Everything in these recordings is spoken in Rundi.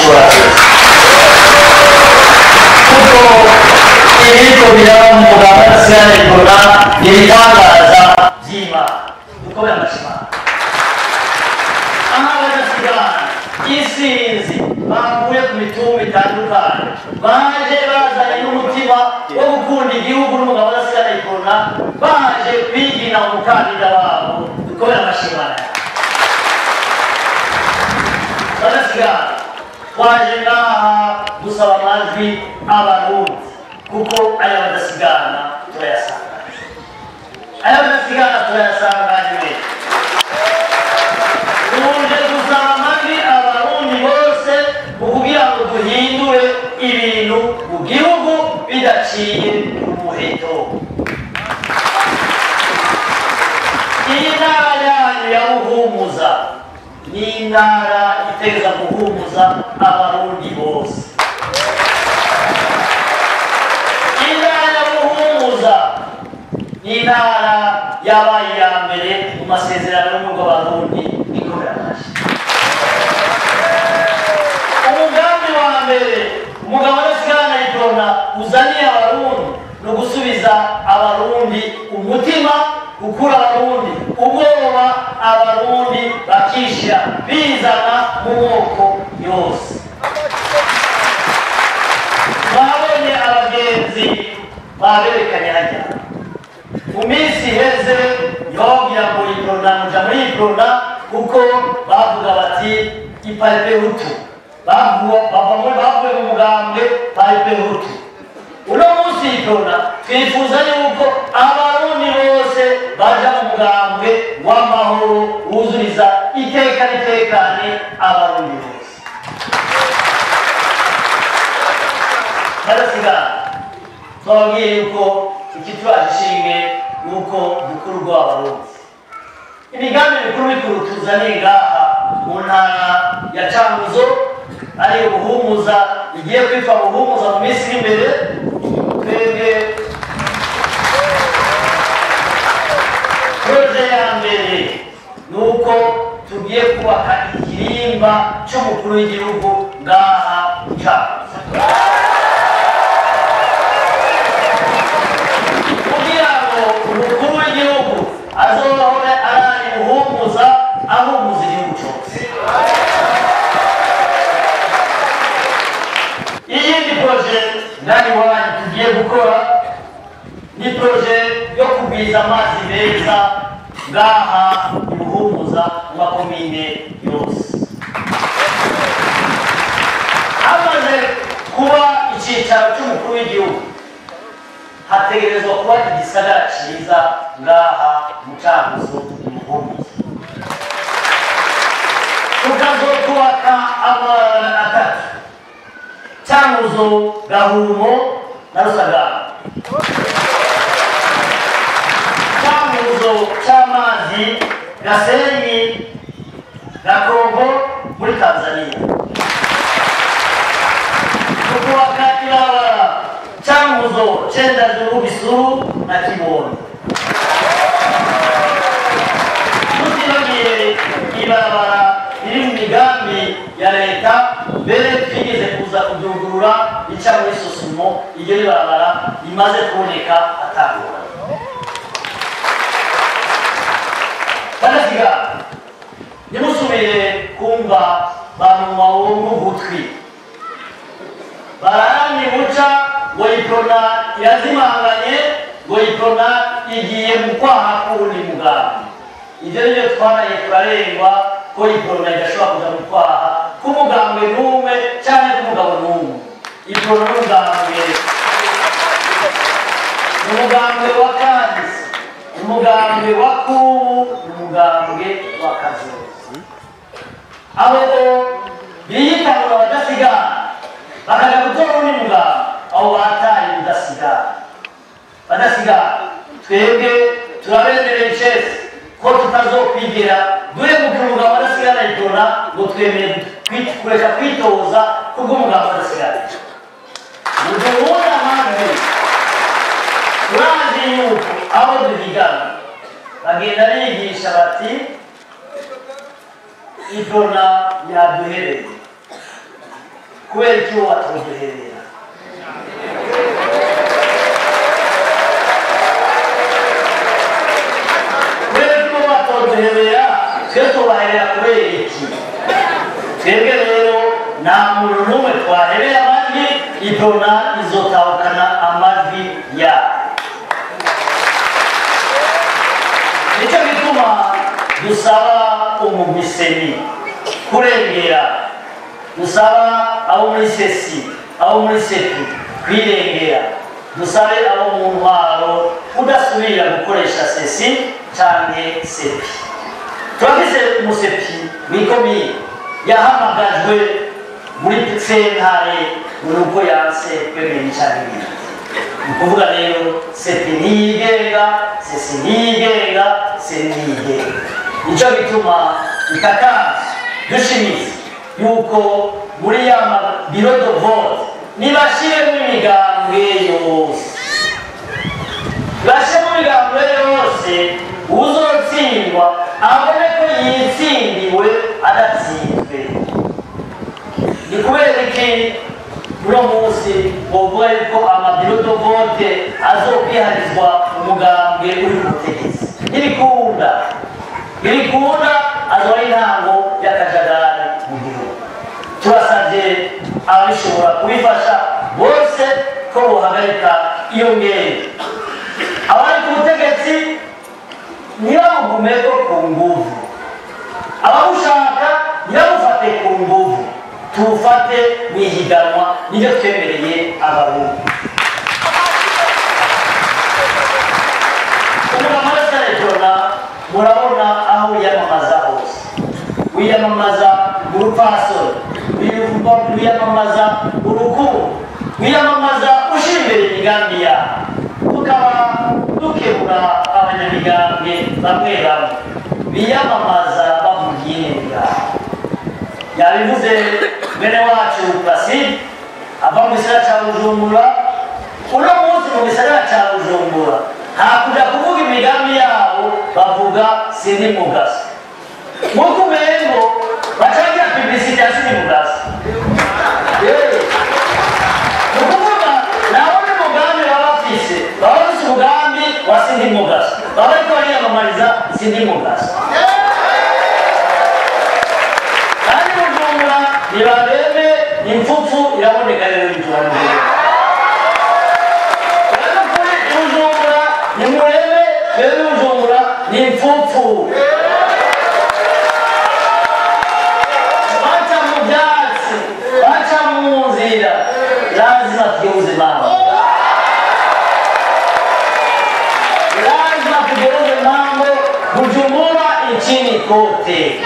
ushobora wese kuko ibiriko biraba mu muganga w'isigaye ikora ni ibitangaza by'imana dukomere amashimana aha badasigana isinzi bavuye ku mitumba itandukanye baje bazanye n'umutima wo gukunda igihugu n'umugabo udasigana ikona baje kwigina umukandida wabo dukomere amashimana badasigana twaje ngaha gusaba amajwi abarundi kuko aya badasigana turayasanga aya badasigana turayasanga nyine tuje gusaba amajwi abarundi bose mu kugira ngo duhindure ibintu mu gihugu bidaciye mu muheto iyi ntara yanyu ya buhumuza ni intara iteza guhumuza abarundi bose intara ya buhumuza ni intara yabaye iya mbere mu masezerano y'umurwa w'abarundi ikorera amashyi umugambi wa mbere umugabo w'esikana yitona uzaniye abarundi ni ugusubiza abarundi umutima gukura abarundi ubwoba abarundi bakishyira bizana mu moko yose babonye abagenzi baberekanye hajya mu minsi iheze yobabwira ngo yiprona muja muri yiprona kuko bavuga bati iparipe hutu bavuye bavuye mu mugambwe paripe hutu uno munsi yiprona twifuza yuko abarundi bose baja mu mugambwe w'amahoro wuzuriza iteka n'itekane abarundi bose barasigana twababwiye yuko ikitwaje ishinge nuko dukuru rw'abarundi imigambi mikuru mikuru tuzaniye ngaha mu ntara ya canguzo ari ubuhumuza igiye kwitwa buhumuza mu minsi iri imbere twebwe proje ya mbere ni uko tugiye kubaka ikirimba cy'umukuru w'igihugu ngaha mu canguzo kugira ngo umukuru w'igihugu azohore arari buhumuza ahumuza igihugu cyose iyindi proje nani wanyu tugiye gukora ni proje yo kugwiza amazi meza ngaha ibuhumuza mu makomine yose hamaze kuba icyicaro cy'umukuru w'igihugu hategerezwa kuba igisagara cyiza ngaha mu canguzo imuhumuza tukazokubaka amabara atatu canguzo gahumo na rusagara canguzo c'amazi gasenyi gakongo muri tanzania tukubaka ibarabara canguzo cenda juru bisuru na kibondo tutibagiye ibarabara riri mu migambi ya leta mbere twigeze kuza kuryugurura rica muri sosumo iryo ribarabara rimaze kuboneka atangura banaziga ntimusubire kumva banuma wo mu gutwi bararani buca ngo iprona irazimanganye ngo iprona igiye mu kwaha k'uwundi mugambi ibyo ni byo twaraye turarengwa ko iprona idashobora kuja mu kwaha k'umugambwe n'umwe cyangwa k'umugabo n'umwe iprona n'umugambwe umugambwe wa kahise umugambwe wa kubu umugambwe wa kazozi abo biyitangura badasigana bakaja gutora undi muganga abo bataye udasigana badasigana twebwe turabemereye icese ko tutazokwigira duhemuka umugabo adasigana itora ngo twemere kwi- kureka kwitoza kubw'umugabo adasigana muduhura amajwi turazi yuko abo duhigana bagenda bigisha bati idona yaduhereye kubera iki wowe watoduherera kubera iki wowe watoduherera twe tubaherera kubera iki twebwe rero nta muntu n'umwe twaherera amajwi idona izotahukana amajwi yabo nicyo gituma dusaba umumiseni kurengera dusaba abo muri sesi abo muri sepi kwirengera dusabe abo mu ntwaro udasubira gukoresha sesi cyangwa sepi turafise umusepi w'ikomine yahamagajwe muri sentare mu rugo yanse kwemera icyaha ibintu ni ukuvuga rero sepi ntiyigenga sesi ntiyigenga seri ntiyigenga nicyo gituma ikakanzu dushimitse yuko muri ya biro do vote nibashiremo imigambwe yose bashiremo imigambwe yose uzotsindwa abone ko yitsindiwe adatsinzwe ni kubera iki uno munsi bovuga yuko amabiro do vote azokwiharizwa umugambwe uri ku butegetsi ntibikunda ntibikunda azoba intango y'akajagari mu gihugu turasabye ababishobora kubifasha bose ko bohagarika iyo ngendo abari ku butegetsi ntibamugumeko ku nguvu ababushaka ntibamufate ku nguvu tuwufate mu ihiganwa nibyo twemereye abarundi umugabo wese jona murabona aho wiyamamaza hose wiyamamaza urupfasoni wiyamamaza urukundo wiyamamaza ushyira imbere imigambi yawe tukaba dukebura abanyamigambwe bamwe bamwe biyamamaza bavugiye imigambi yabivuze bene wacu basidi ava mu gisagara cya bujumbura uno munsi mu gisagara cya bujumbura hakuja kuvuga imigambi yabo bavuga sindi mugaso nk'uko umengo bacagira publicite ya sindi mugaso ni ukuvuga nawe n'umugambi baba bafise baba bafise umugambi wa sindi mugaso baba bariko bariyamamariza sindi mugaso kandi bujumbura ntibarebe impfupfu iraboneka rero iturangiye rero kuri bujumbura nimurebe twebwe bujumbura ni impfupfu baca mu byatsi baca mu nzira lazima tugeuze mambo lazima tugeuze mambo bujumbura nchini kote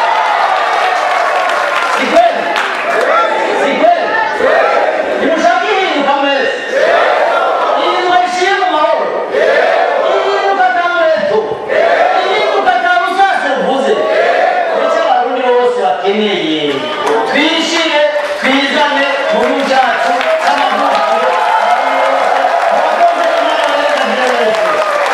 si kweli si kweli nimushakihinduka mwese ilimweshimu mahoro ihinduka tamureto ihinduka tamusase uvuze ndetse abarundi bose bakeneye twishire twizane mu gihugu cyacu cy'amavukiro abakozi n'abakozi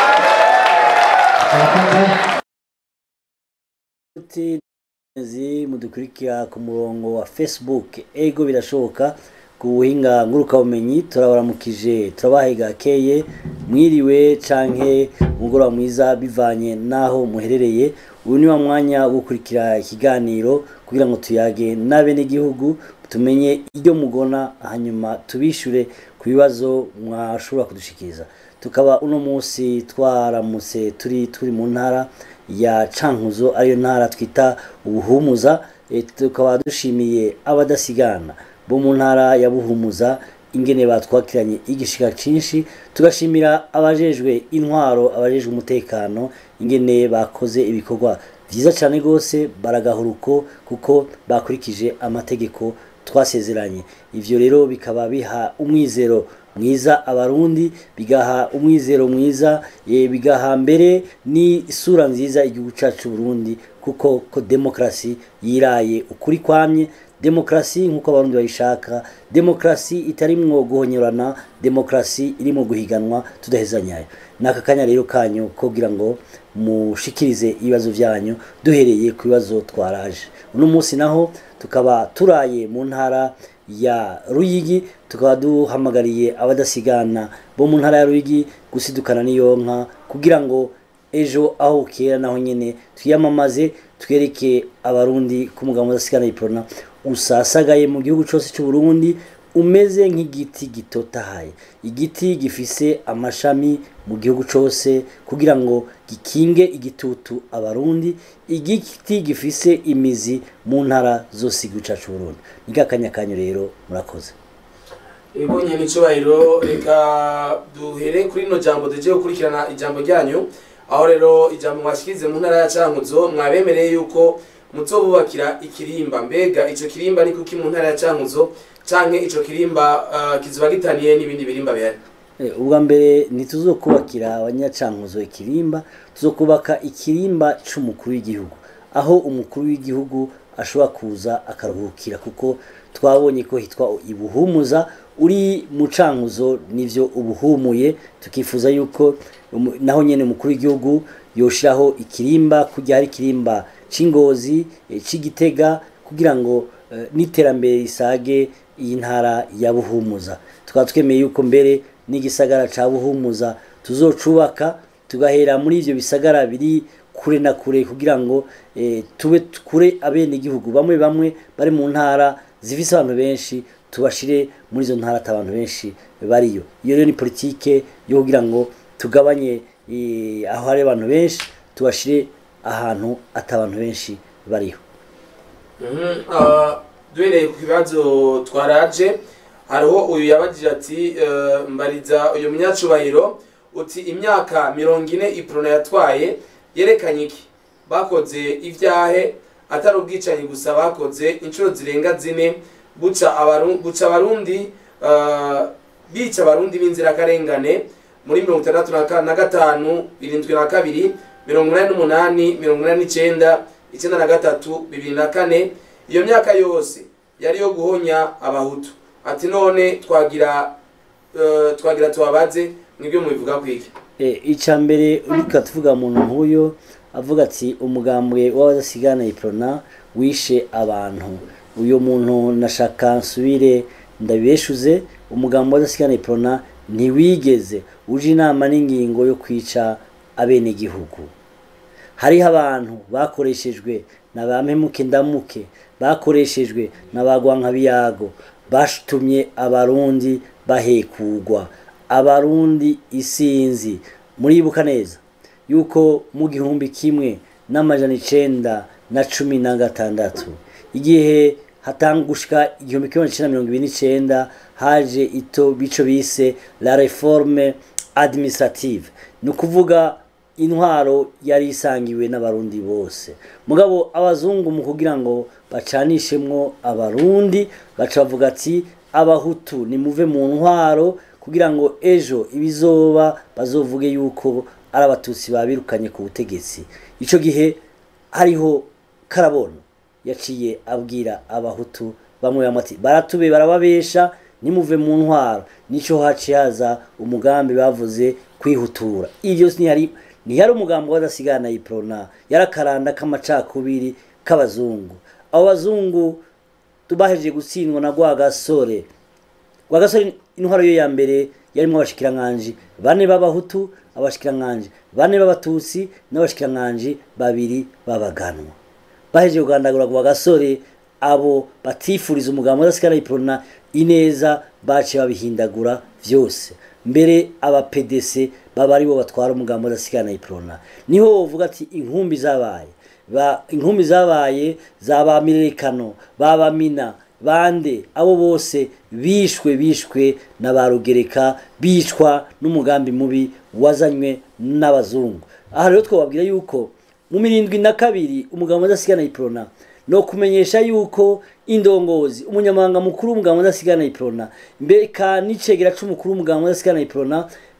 Ati zi mudukurikira ku murongo wa Facebook ego birashoboka ku buhinga ngurukabumenyi turabaramukije turabahiga keye mwiriwe canke umugoroba mwiza bivanye naho muherereye uyu ni wa mwanya wo gukurikira ikiganiro kugira ngo tuyage n'abenegihugu tumenye iryo mugona hanyuma tubishure ku bibazo mwashobora kudushikiriza tukaba uno munsi twaramutse turi turi mu ntara ya cankuzo ariyo ntara twita ubuhumuza eh, tukaba dushimiye abadasigana bo mu ntara ya buhumuza ingene batwakiranye igishika cinshi tugashimira abajejwe intwaro abajejwe umutekano ingene bakoze ibikorwa vyiza cane gose baragahuruko kuko bakurikije amategeko twasezeranye ivyo rero bikaba biha umwizero mwiza abarundi bigaha umwizero mwiza eh, bigaha mbere n'isura nziza igihugu cacu Burundi kuko ko demokrasi yiraye ukuri kwamye demokarasi nk'uko abarundi bayishaka demokarasi itarimwo guhonyorana demokarasi irimo guhiganwa tudahezanyayo ni aka kanya rero kanyu kugira ngo mushikirize ibibazo byanyu duhereye ku bibazo twaraje uno munsi naho tukaba turaye mu ntara ya ruyigi tukaba duhamagariye abadasigana bo mu ntara ya ruyigi gusidukana n'iyo nka kugira ngo ejo aho kera naho nyine twiyamamaze twereke abarundi ko umugabo udasigana iprona usasagaye mu gihugu cyose cy'u Burundi umeze nk'igiti gitotahaye igiti gifise amashami mu gihugu cyose kugira ngo gikinge igitutu abarundi igiti gifise imizi mu ntara zose igihugu cyacu Burundi ni kakanya kanyu rero murakoze ibonye n'icubahiro reka duhere kuri rino jambo tugiye gukurikirana ijambo ryanyu aho rero ijambo mwashyikize mu ntara ya cankuzo mwabemereye yuko muzobubakira ikirimba mbega ico kirimba ni kuki mu ntara ya cankuzo canke ico kirimba uh, kizoba gitaniye n'ibindi birimba bihari ubwa mbere ntituzokubakira abanyacankuzo ikirimba tuzokubaka ikirimba c'umukuru w'igihugu aho umukuru w'igihugu ashobora kuza akaruhukira kuko twabonye ko hitwa ibuhumuza uri mu cankuzo nivyo ubuhumuye tukifuza yuko naho nyene umukuru w'igihugu yoshiraho ikirimba kujya hari ikirimba c'ingozi c'igitega kugira ngo n'iterambere risage iyi ntara ya buhumuza tukaba twemeye yuko mbere n'igisagara ca buhumuza tuzocubaka tugahera muri ivyo bisagara biri kure na kure kugira ngo tube kure abene igihugu bamwe bamwe bari mu ntara zifise abantu benshi tubashire muri izo ntara abantu benshi bariyo iyo rero ni politike yo kugira ngo tugabanye aho hari abantu benshi tubashire ahantu atabantu benshi bariho duhereye ku kibazo twaraje hariho uyu yabagije ati mbariza uyu munyacubahiro uti imyaka mirongo ine iprona yatwaye yerekanye iki bakoze ibyahe atari ubwicanyi gusa bakoze inshuro zirenga zine buca abarundi bica abarundi b'inzirakarengane muri mirongo itandatu na gatanu irindwi na kabiri mirongo inani n'umunani mirongo inani n'icyenda icyenda na gatatu bibiri na kane iyo myaka yose yari yo guhonya abahutu ati none twagira twagira tubabaze nibyo mubivuga kwiki icya mbere urika tuvuga umuntu nk'uyu avuga ati umugambwe w'abadasigana iprona wishe abantu uyu muntu nashaka nsubire ndabibeshuze umugambi w'adasigana iprona ntiwigeze uje inama n'ingingo yo kwica abenegihugu hariho abantu bakoreshejwe na ba mpemuke ndamuke bakoreshejwe na ba gwankabiyago batumye abarundi bahekugwa abarundi isinzi muribuka neza yuko mu gihumbi kimwe n'amajana icenda na cumi na gatandatu igihe hatangushika igihumbi kimwe n'icenda mirongo ibiri n'icenda haje ito bico bise la reforme administrative ni ukuvuga intwaro yari isangiwe n'abarundi bose mugabo abazungu mu kugira ngo bacanishemwo abarundi baca bavuga ati abahutu nimuve mu ntwaro kugira ngo ejo ibizoba bazovuge yuko ari abatutsi babirukanye ku butegetsi ico gihe hariho karabona yaciye abwira abahutu bamwe bamwe ati baratube barababesha nimuve mu ntwaro nico haciye haza umugambi bavuze kwihutura ivyo ntiyari ntiyari umugambi w'adasigana iprona yarakaranda k'amacakubiri k'abazungu abo bazungu tubahejeje gutsindwa na rwagasore rwagasore intwaro yo ya mbere yarimo abashikiranganji bane b'abahutu abashikiranganji bane b'abatutsi n'abashikiranganji babiri b'abaganwa bahejeje kugandagura rwagasore abo batifuriza umugambi w'adasigana iprona ineza baciye babihindagura vyose mbere aba PDC baba ari bo batwara umugambo udasigana iprona niho wovuga ati inkumbi zabaye ba inkumbi zabaye zabamirekano babamina bande abo bose bishwe bishwe na ba rugereka bicwa n'umugambi mubi wazanywe n'abazungu aha rero twababwira yuko mu mirindwi na kabiri umugambo udasigana iprona no kumenyesha yuko indongozi umunyamabanga mukuru w'umuganga udasigana iprona mbeka n'icegera c'umukuru w'umuganga udasigana iprona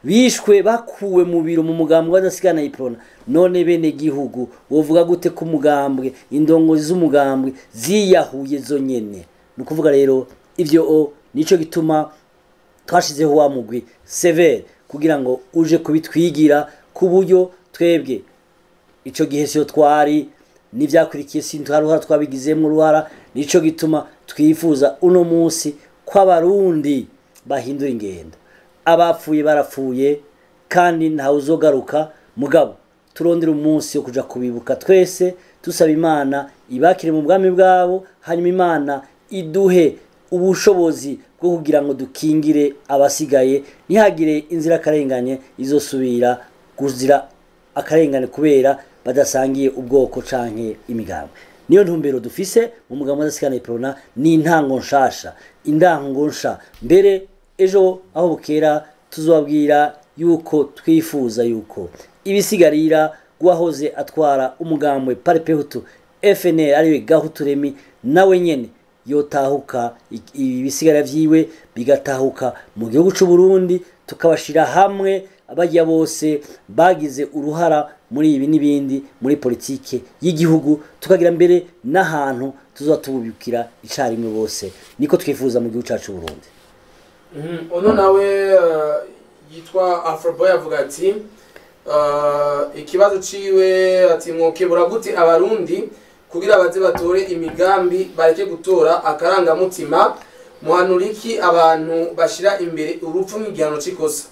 bishwe bakuwe mu biro mu mugambwe w'adasigana iprona none bene gihugu wovuga gute ko umugambwe indongozi z'umugambwe ziyahuye zo nyene ni ukuvuga rero ivyo o nico gituma twashizeho wa mugwi severe kugira ngo uje kubitwigira ku buryo twebwe ico gihe siyo twari n'ivyakurikiye sintuharuhara twabigizemwo uruhara nico gituma twifuza uno munsi ko abarundi bahindura ingendo abapfuye barapfuye kandi ntawe uzogaruka mugabo turondera umunsi wo kuja kubibuka twese dusaba imana ibakire mu bwami bwabo hanyuma imana iduhe ubushobozi bwo kugira ngo dukingire abasigaye ntihagire inzirakarengane izosubira kuzira akarengane kubera badasangiye ubwoko canke imigambi niyo ntumbero dufise mu mugambo w'adasikana iprona ni intango nshasha indango nsha mbere ejo aho bukera tuzobabwira yuko twifuza yuko ibisigarira guwahoze atwara umugambwe parepehutu FNL ariwe gahuturemi nawe nyene yotahuka ibisigara vyiwe bigatahuka mu gihugu c'u Burundi tukabashira hamwe abajya bose bagize uruhara muri ibi n'ibindi muri politike y'igihugu tukagira mbere n'ahantu tuzoba tububikira icarimwe bose niko twifuza mu gihugu cacu Burundi uno nawe eh, yitwa afroboy avuga ati eh, ikibazo ciwe ati mwokebura gute abarundi kugira baze batore imigambi bareke gutora akarangamutima muhanura iki abantu bashira imbere urupfu nk'igihano c'ikosa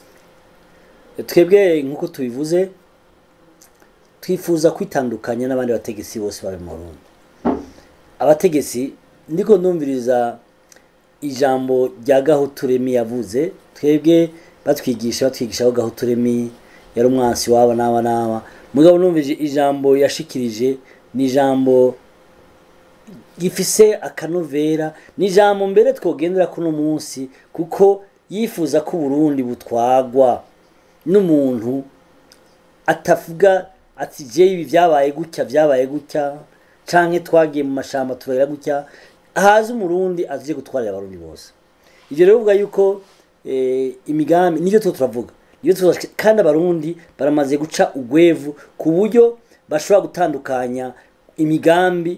twebwe nk'uko tubivuze twifuza kwitandukanya n'abandi bategetsi bose bari mu Burundi abategetsi ndiko ndumviriza ijambo rya gahuturemi yavuze twebwe batwigisha batwigisha ko gahuturemi yari umwansi waba n'aba n'aba mugabo numvise ijambo yashikirije ni ijambo gifise akanovera ni ijambo mbere twogendera kuno munsi kuko yifuza ko Burundi butwagwa n'umuntu atavuga ati je ibi vyabaye gutya vyabaye gutya canke twagiye mu mashamba turera gutya haza umurundi aje gutwarira abarundi bose ivyo rero bivuga yuko eh, imigambi nivyo tuba turavuga nivyo tuba kandi abarundi baramaze guca ugwevu ku buryo bashobora gutandukanya imigambi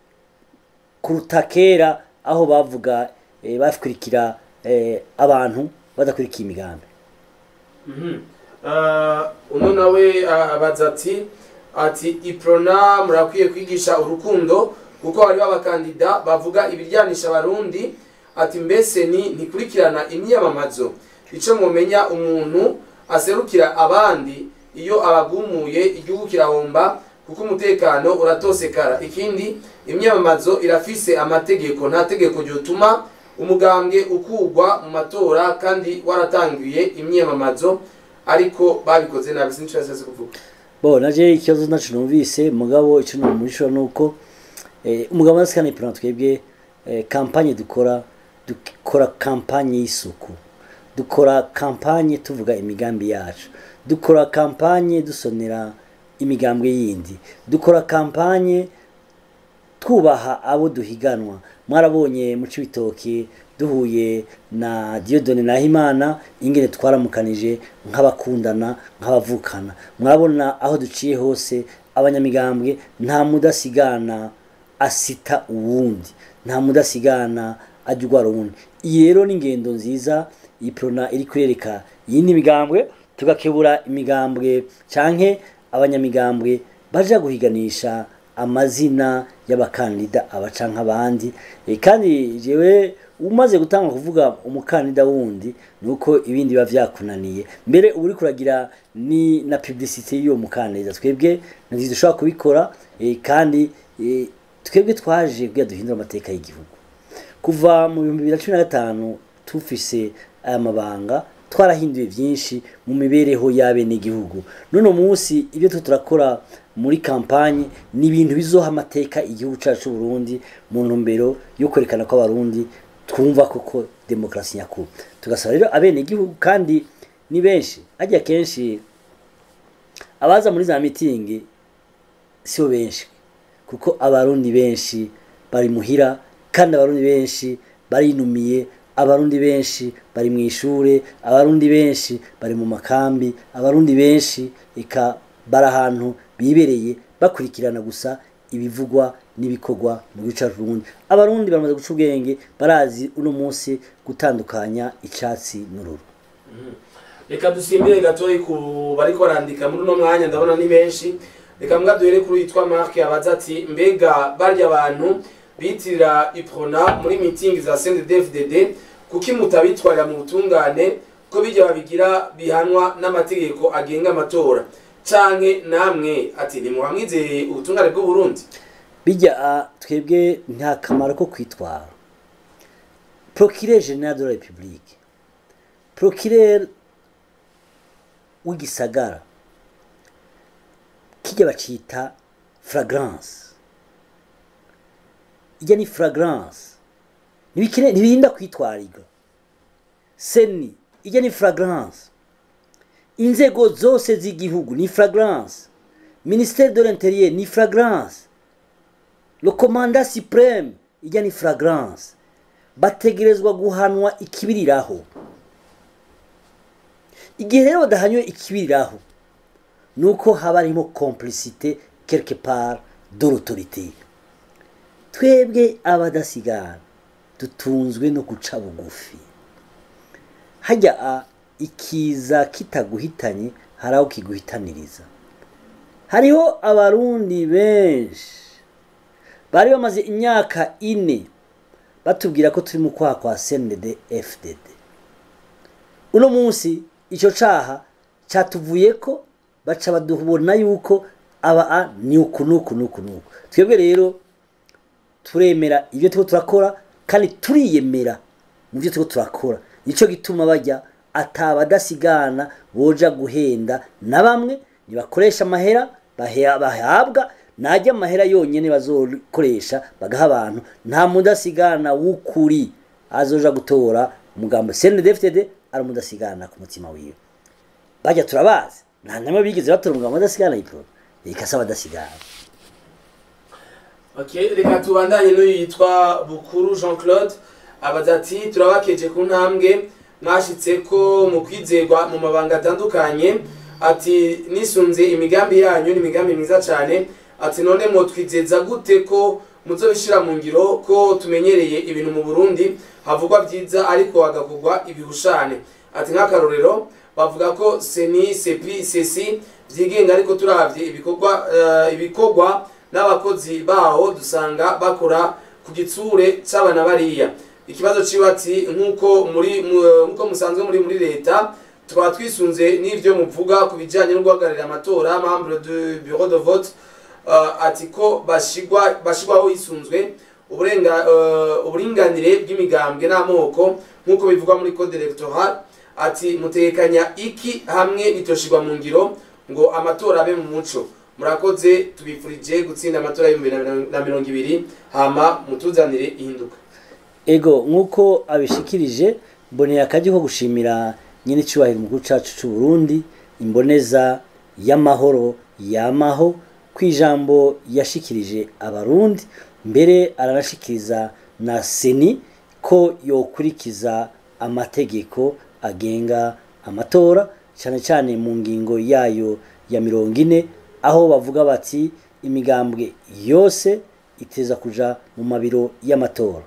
kuruta kera aho bavuga eh, bakurikira eh, abantu badakurikiye imigambi uno nawe ah, abaza ati ati iprona murakwiye kwigisha urukundo kuko hariho abakandida bavuga ibiryanisha abarundi ati mbese ni ntikurikirana imyamamazo ico mumenya umuntu aserukira abandi iyo abagumuye igihugu kirahomba kuko umutekano uratosekara ikindi imyamamazo irafise amategeko nta tegeko ryotuma umugambwe ukugwa mu matora kandi waratangiye imyamamazo ariko babikoze nabi sinzi icyo yashatse kuvuga bo naje ikibazo nacu numvise mugabo ico numurishura nuko eh, umugabo w'asikana ipirana twebwe eh, kampanye dukora dukora kampanye y'isuku dukora kampanye tuvuga imigambi yacu dukora kampanye dusonera imigambwe yindi dukora kampanye twubaha abo duhiganwa mwarabonye mu cibitoki duhuye na Dieudonne Nahimana ingene twaramukanije nk'abakundana nk'abavukana murabona aho duciye hose abanyamigambwe nta mudasigana asita uwundi nta mudasigana ajya urwara uwundi iyi rero ni ingendo nziza iyi prona iri kurereka iyindi migambwe tugakebura imigambwe canke abanyamigambwe baja guhiganisha amazina y'abakandida abaca nk'abandi e, kandi jewe umaze gutanga kuvuga umukandida wundi nuko ibindi biba vyakunaniye mbere uba uriko uragira ni na publicité y'uwo mukandida twebwe ntidushobora kubikora e, kandi e, twebwe twaje kugira duhindura amateka y'igihugu kuva mu bihumbi bibiri na cumi na gatanu tufise aya mabanga twarahinduye byinshi mu mibereho y'abenegihugu none munsi ibyo tu turakora muri kampanye ni ibintu bizoha amateka igihugu cyacu cy'u Burundi mu ntumbero yo kwerekana ko abarundi twumva koko demokarasi nyakuri tugasaba rero abenegihugu kandi ni benshi hajya kenshi abaza muri za mitingi sibo benshi kuko abarundi benshi bari muhira kandi abarundi benshi barinumiye abarundi benshi bari mu ishure abarundi benshi bari mu makambi abarundi benshi eka bari ahantu bibereye bakurikirana gusa ibivugwa n'ibikorwa mu gihugu cyacu Burundi abarundi baramaze guca ubwenge barazi uno munsi gutandukanya icyatsi n'ururu reka dusimbire gatoyi ku bariko barandika muri uno mwanya ndabona ni benshi reka mbwa duhere kuri yitwa mark abaza ati mbega barya abantu bitirira iprona muri mitingi za cndfdd kuki mutabitwarira mu butungane ko bijya babigira bihanwa n'amategeko agenga amatora canke namwe ati ntimuhamwizeye ubutungane bw'uburundi bijya ah, twebwe nta kamaro ko kwitwara procureur general de la republique procureur w'igisagara kijya bacita fragrance ijya ni fragrance ntibikene- ntibirinda kwitwarirwa seni ijya ni fragrance inzego zose z'igihugu ni fragrance ministère de l'intérieur ni fragrance le commandant supreme ijya ni fragrance bategerezwa guhanwa ikibiriraho igihe rero badahanywe ikibiriraho ni uko haba harimo complicité quelque part de l'autorité twebwe abadasigana dutunzwe no guca bugufi hajya a ikiza kitaguhitanye hari aho kiguhitaniriza hariho abarundi benshi bari bamaze imyaka ine batubwira ko turi mu kwaha kwa cnd fdd uno munsi icyo caha cyatuvuye ko baca badubona yuko aba a ni uku nuku nuku nuku twebwe rero turemera ibyo turiko turakora kandi turiyemera mu byo turiko turakora nicyo gituma bajya atabadasigana boja guhenda na bamwe nibakoresha amahera bahe- bahabwa najya amahera yonyine bazokoresha bagaha abantu nta mudasigana w'ukuri azoja gutora umugambo cndfdd ari umudasigana ku mutima wiwe bajya turabazi nta namwe bigeze batora umugambo w'adasigana yipro ikasa abadasigana Okay, reka tubandanye n'uyu yitwa Bukuru Jean Claude abaza ati turabakeje ku ntambwe mwashitse ko mu kwizerwa mu mabanga atandukanye ati nisunze imigambi yanyu ni imigambi myiza cyane ati none mwotwizeza gute ko muzobishira mu ngiro ko tumenyereye ibintu mu Burundi havugwa byiza ariko hagakorwa ibihushane ati nk'akarorero bavuga ko seni sepi sesi byigenga ariko turavye ibikorwa eh, ibikorwa n'abakozi baho dusanga bakora ku gitsure c'abana bariya ikibazo ciwe ati nk'uko muri mu- nk'uko musanzwe muri muri leta tukaba twisunze n'ivyo muvuga ku bijanye no guhagararira amatora membre de bureau de vote uh, ati ko bashigwa bashigwaho hisunzwe uburenga uh, uburinganire bw'imigambwe n'amoko nk'uko bivugwa muri code electoral ati mutekanya iki hamwe bitoshirwa mu ngiro ngo amatora abe mu muco murakoze tubifurije gutsinda amatora y'ibihumbi bibiri na mirongo- na mirongo ibiri hama mutuzanire ihinduka ego nk'uko abishikirije mboneye akajya ko gushimira nyine icyubahiro umukuru cyacu cy'u Burundi imboneza y'amahoro yamaho ku ijambo yashikirije abarundi mbere aranashikiriza na seni ko yokurikiza amategeko agenga amatora cyane cyane mu ngingo yayo ya mirongo ine aho bavuga bati imigambwe yose iteza kuja mu mabiro y'amatora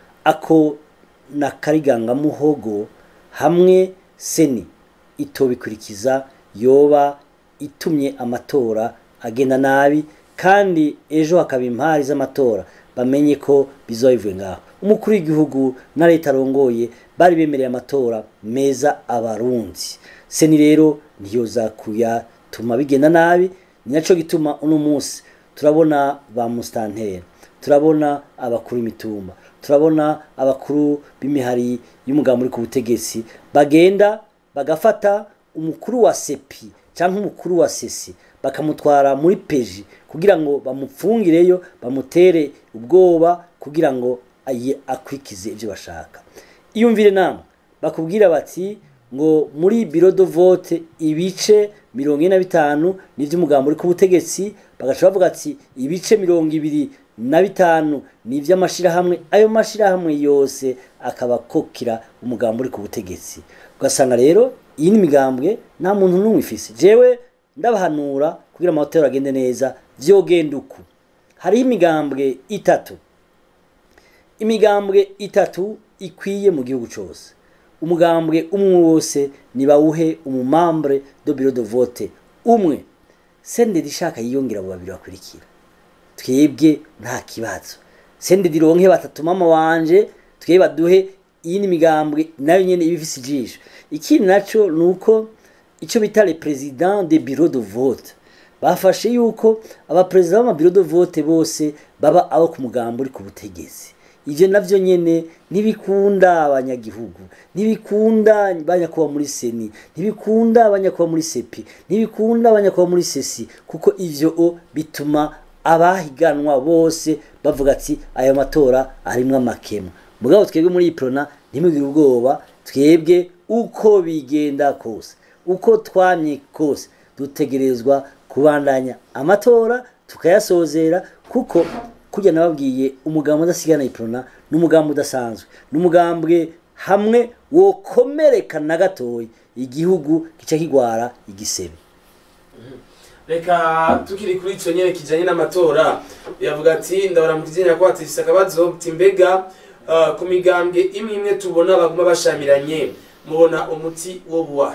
ako na karigangamuhogo hamwe seni itobikurikiza yoba itumye amatora agenda nabi kandi ejo hakaba impari z'amatora bamenye ko bizoba bivuye ngaho umukuru w'igihugu na leta arongoye bari bemereye amatora meza abarundi seni rero ntiyoza kuyatuma bigenda nabi ni nacyo gituma uno munsi turabona ba musitanteri turabona abakuru imitumba turabona abakuru b'imihari y'umugambi uri ku butegetsi bagenda bagafata umukuru wa sepi cyangwa umukuru wa sesi bakamutwara muri peji kugira ngo bamupfungireyo bamutere ubwoba kugira ngo aye akurikize ibyo bashaka iyumvire nama bakubwira bati ngo muri biro do vote ibice mirongo ine na bitanu n'iby'umugambi uri ku butegetsi bagaca bavuga ati ibice mirongo ibiri na bitanu ni iby'amashyirahamwe ayo mashyirahamwe yose akaba akokira umugambi uri ku butegetsi ugasanga rero iyi ni imigambwe nta muntu n'umwe ifise jewe ndabahanura kugira amatora agende neza vyogenda uku hariho imigambwe itatu imigambwe itatu ikwiye mu gihugu cyose umugambwe umwe wose nibawuhe umumambre do biro de vote umwe sendedi ishaka yiyongera abo babiri bakurikira twebwe nta kibazo sendedi ronke batatu mama wanje twebwe baduhe iyi ni imigambwe nayo nyene iba ifise ijisho ikindi naco ni uko icyo bita le president de bureau de vote bafashe yuko abaperezida b'amabiro de vote bose baba abo ku mugambo uri ku butegetsi ivyo navyo nyene ntibikunda abanyagihugu ntibikunda abanyakuba muri seni ntibikunda abanyakuba muri sepi ntibikunda abanyakuba muri sesi kuko ivyo o bituma abahiganwa bose bavuga ati ayo matora arimwo amakemwa mugabo twebwe muri iprona ntimugire ubwoba twebwe uko bigenda kose uko twamye kose dutegerezwa kubandanya amatora tukayasozera kuko kujya nababwiye umugambi udasigana iprona n'umugambi udasanzwe n'umugambwe hamwe wokomereka na gatoya igihugu gica kigwara igisebe reka tukiri kuri icyo nyine kijyanye n'amatora yavuga ati ndabona mu kizenya ko hatise akabazo ati mbega ah, ku migambwe imwe imwe tubona baguma bashamiranye mubona umuti wo buwa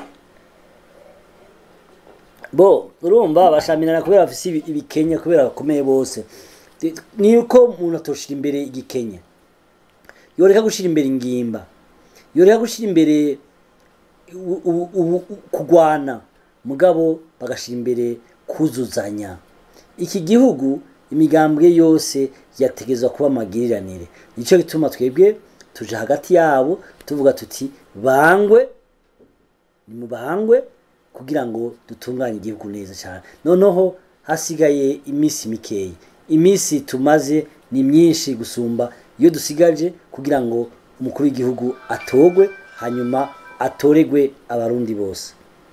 bo urumva bashamirana kubera bafise ibi- ibikenya kubera bakomeye bose Ti- ni uko umuntu atoshira imbere igikenya yoreka gushira imbere ingimba yoreka gushira imbere u- u- u- u- kugwana mugabo bagashira imbere kuzuzanya iki gihugu imigambwe yose yategezwa kuba amagiriranire nicyo gituma twebwe tuja hagati yabo tuvuga tuti bangwe nimubahangwe kugira ngo dutunganye igihugu neza cyane noneho hasigaye iminsi mikeya iminsi tumaze ni myinshi gusumba iyo dusigaje kugira ngo umukuru w'igihugu atogwe hanyuma atoregwe abarundi bose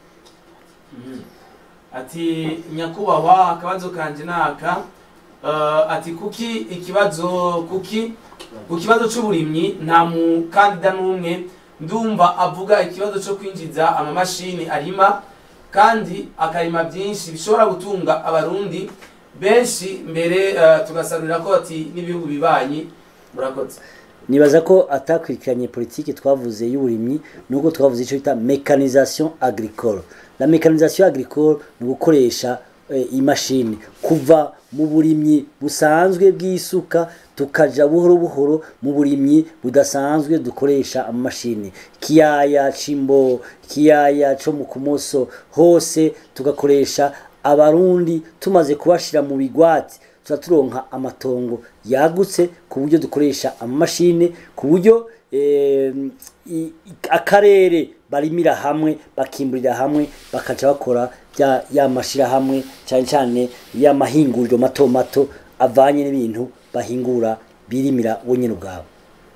ati nyakubahwa akabazo kanje naka uh, ati kuki ikibazo kuki ku kibazo c'uburimyi nta mukandida n'umwe ndumva avuga ikibazo co kwinjiza amamashini arima kandi akarima byinshi bishobora gutunga abarundi benshi mbere uh, tugasarurira ko ati n'ibihugu bibanyi murakoze nibaza ko atakurikiranye politiki twavuze y'uburimyi nuko twavuze icyo bita mécanisation agricole la mécanisation agricole ni ugukoresha eh, imashini kuva mu burimyi busanzwe bw'isuka tukaja buhoro buhoro mu burimyi budasanzwe dukoresha amamashini kiyaya cimbo kiyaya co mu kumoso hose tugakoresha abarundi tumaze kubashira mu bigwati tuba turonka amatongo yagutse ku buryo dukoresha amamashini ku buryo eh, i- i- akarere barimira hamwe bakimburira hamwe bakaca bakora bya ya mashirahamwe cyane cyane y'amahinguriro mato mato avanye n'ibintu bahingura birimira bo nyine ubwabo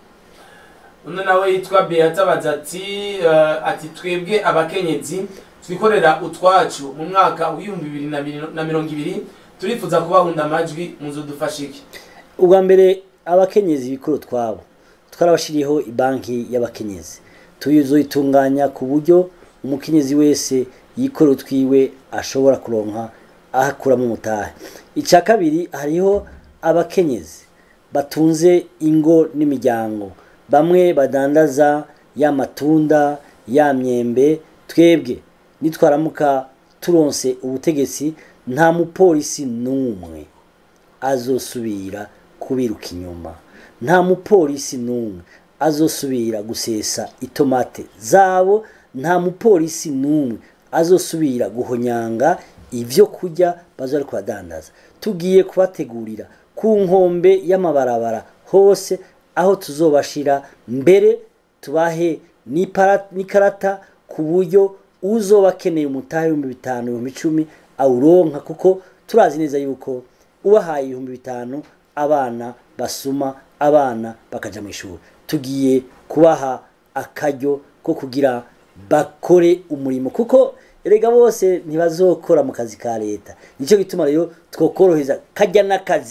uno nawe yitwa beata abaza ati uh, ati twebwe abakenyezi twikorera utwacu mu mwaka w'ibihumbi bibiri na miro- na mirongo ibiri turifuza kubahunda amajwi muzo dufashe iki ubwa mbere abakenyezi bikuru twabo twarabashiriyeho ibanki y'abakenyezi tuzoyitunganya ku buryo umukenyezi wese yikora utwiwe ashobora kuronka ahakuramo umutahe icya kabiri hariho abakenyezi batunze ingo n'imiryango bamwe badandaza ya matunda ya myembe twebwe nitwaramuka turonse ubutegetsi nta mupolisi n'umwe azosubira kubiruka inyuma nta mupolisi n'umwe azosubira gusesa itomate zabo nta mupolisi n'umwe azosubira guhonyanga ibyo kurya baza bari kubadandaza tugiye kubategurira ku nkombe y'amabarabara hose aho tuzobashira mbere tubahe n'ipara- n'ikarata ku buryo uzoba akeneye umutahe w'ibihumbi bitanu ibihumbi icumi awuronka kuko turazi neza yuko ubahaye ibihumbi bitanu abana basuma abana bakaja mu ishuri tugiye kubaha akaryo ko kugira bakore umurimo kuko erega bose ntibazokora mu kazi ka leta nicyo gituma rero twokoroheza kajya n'akazi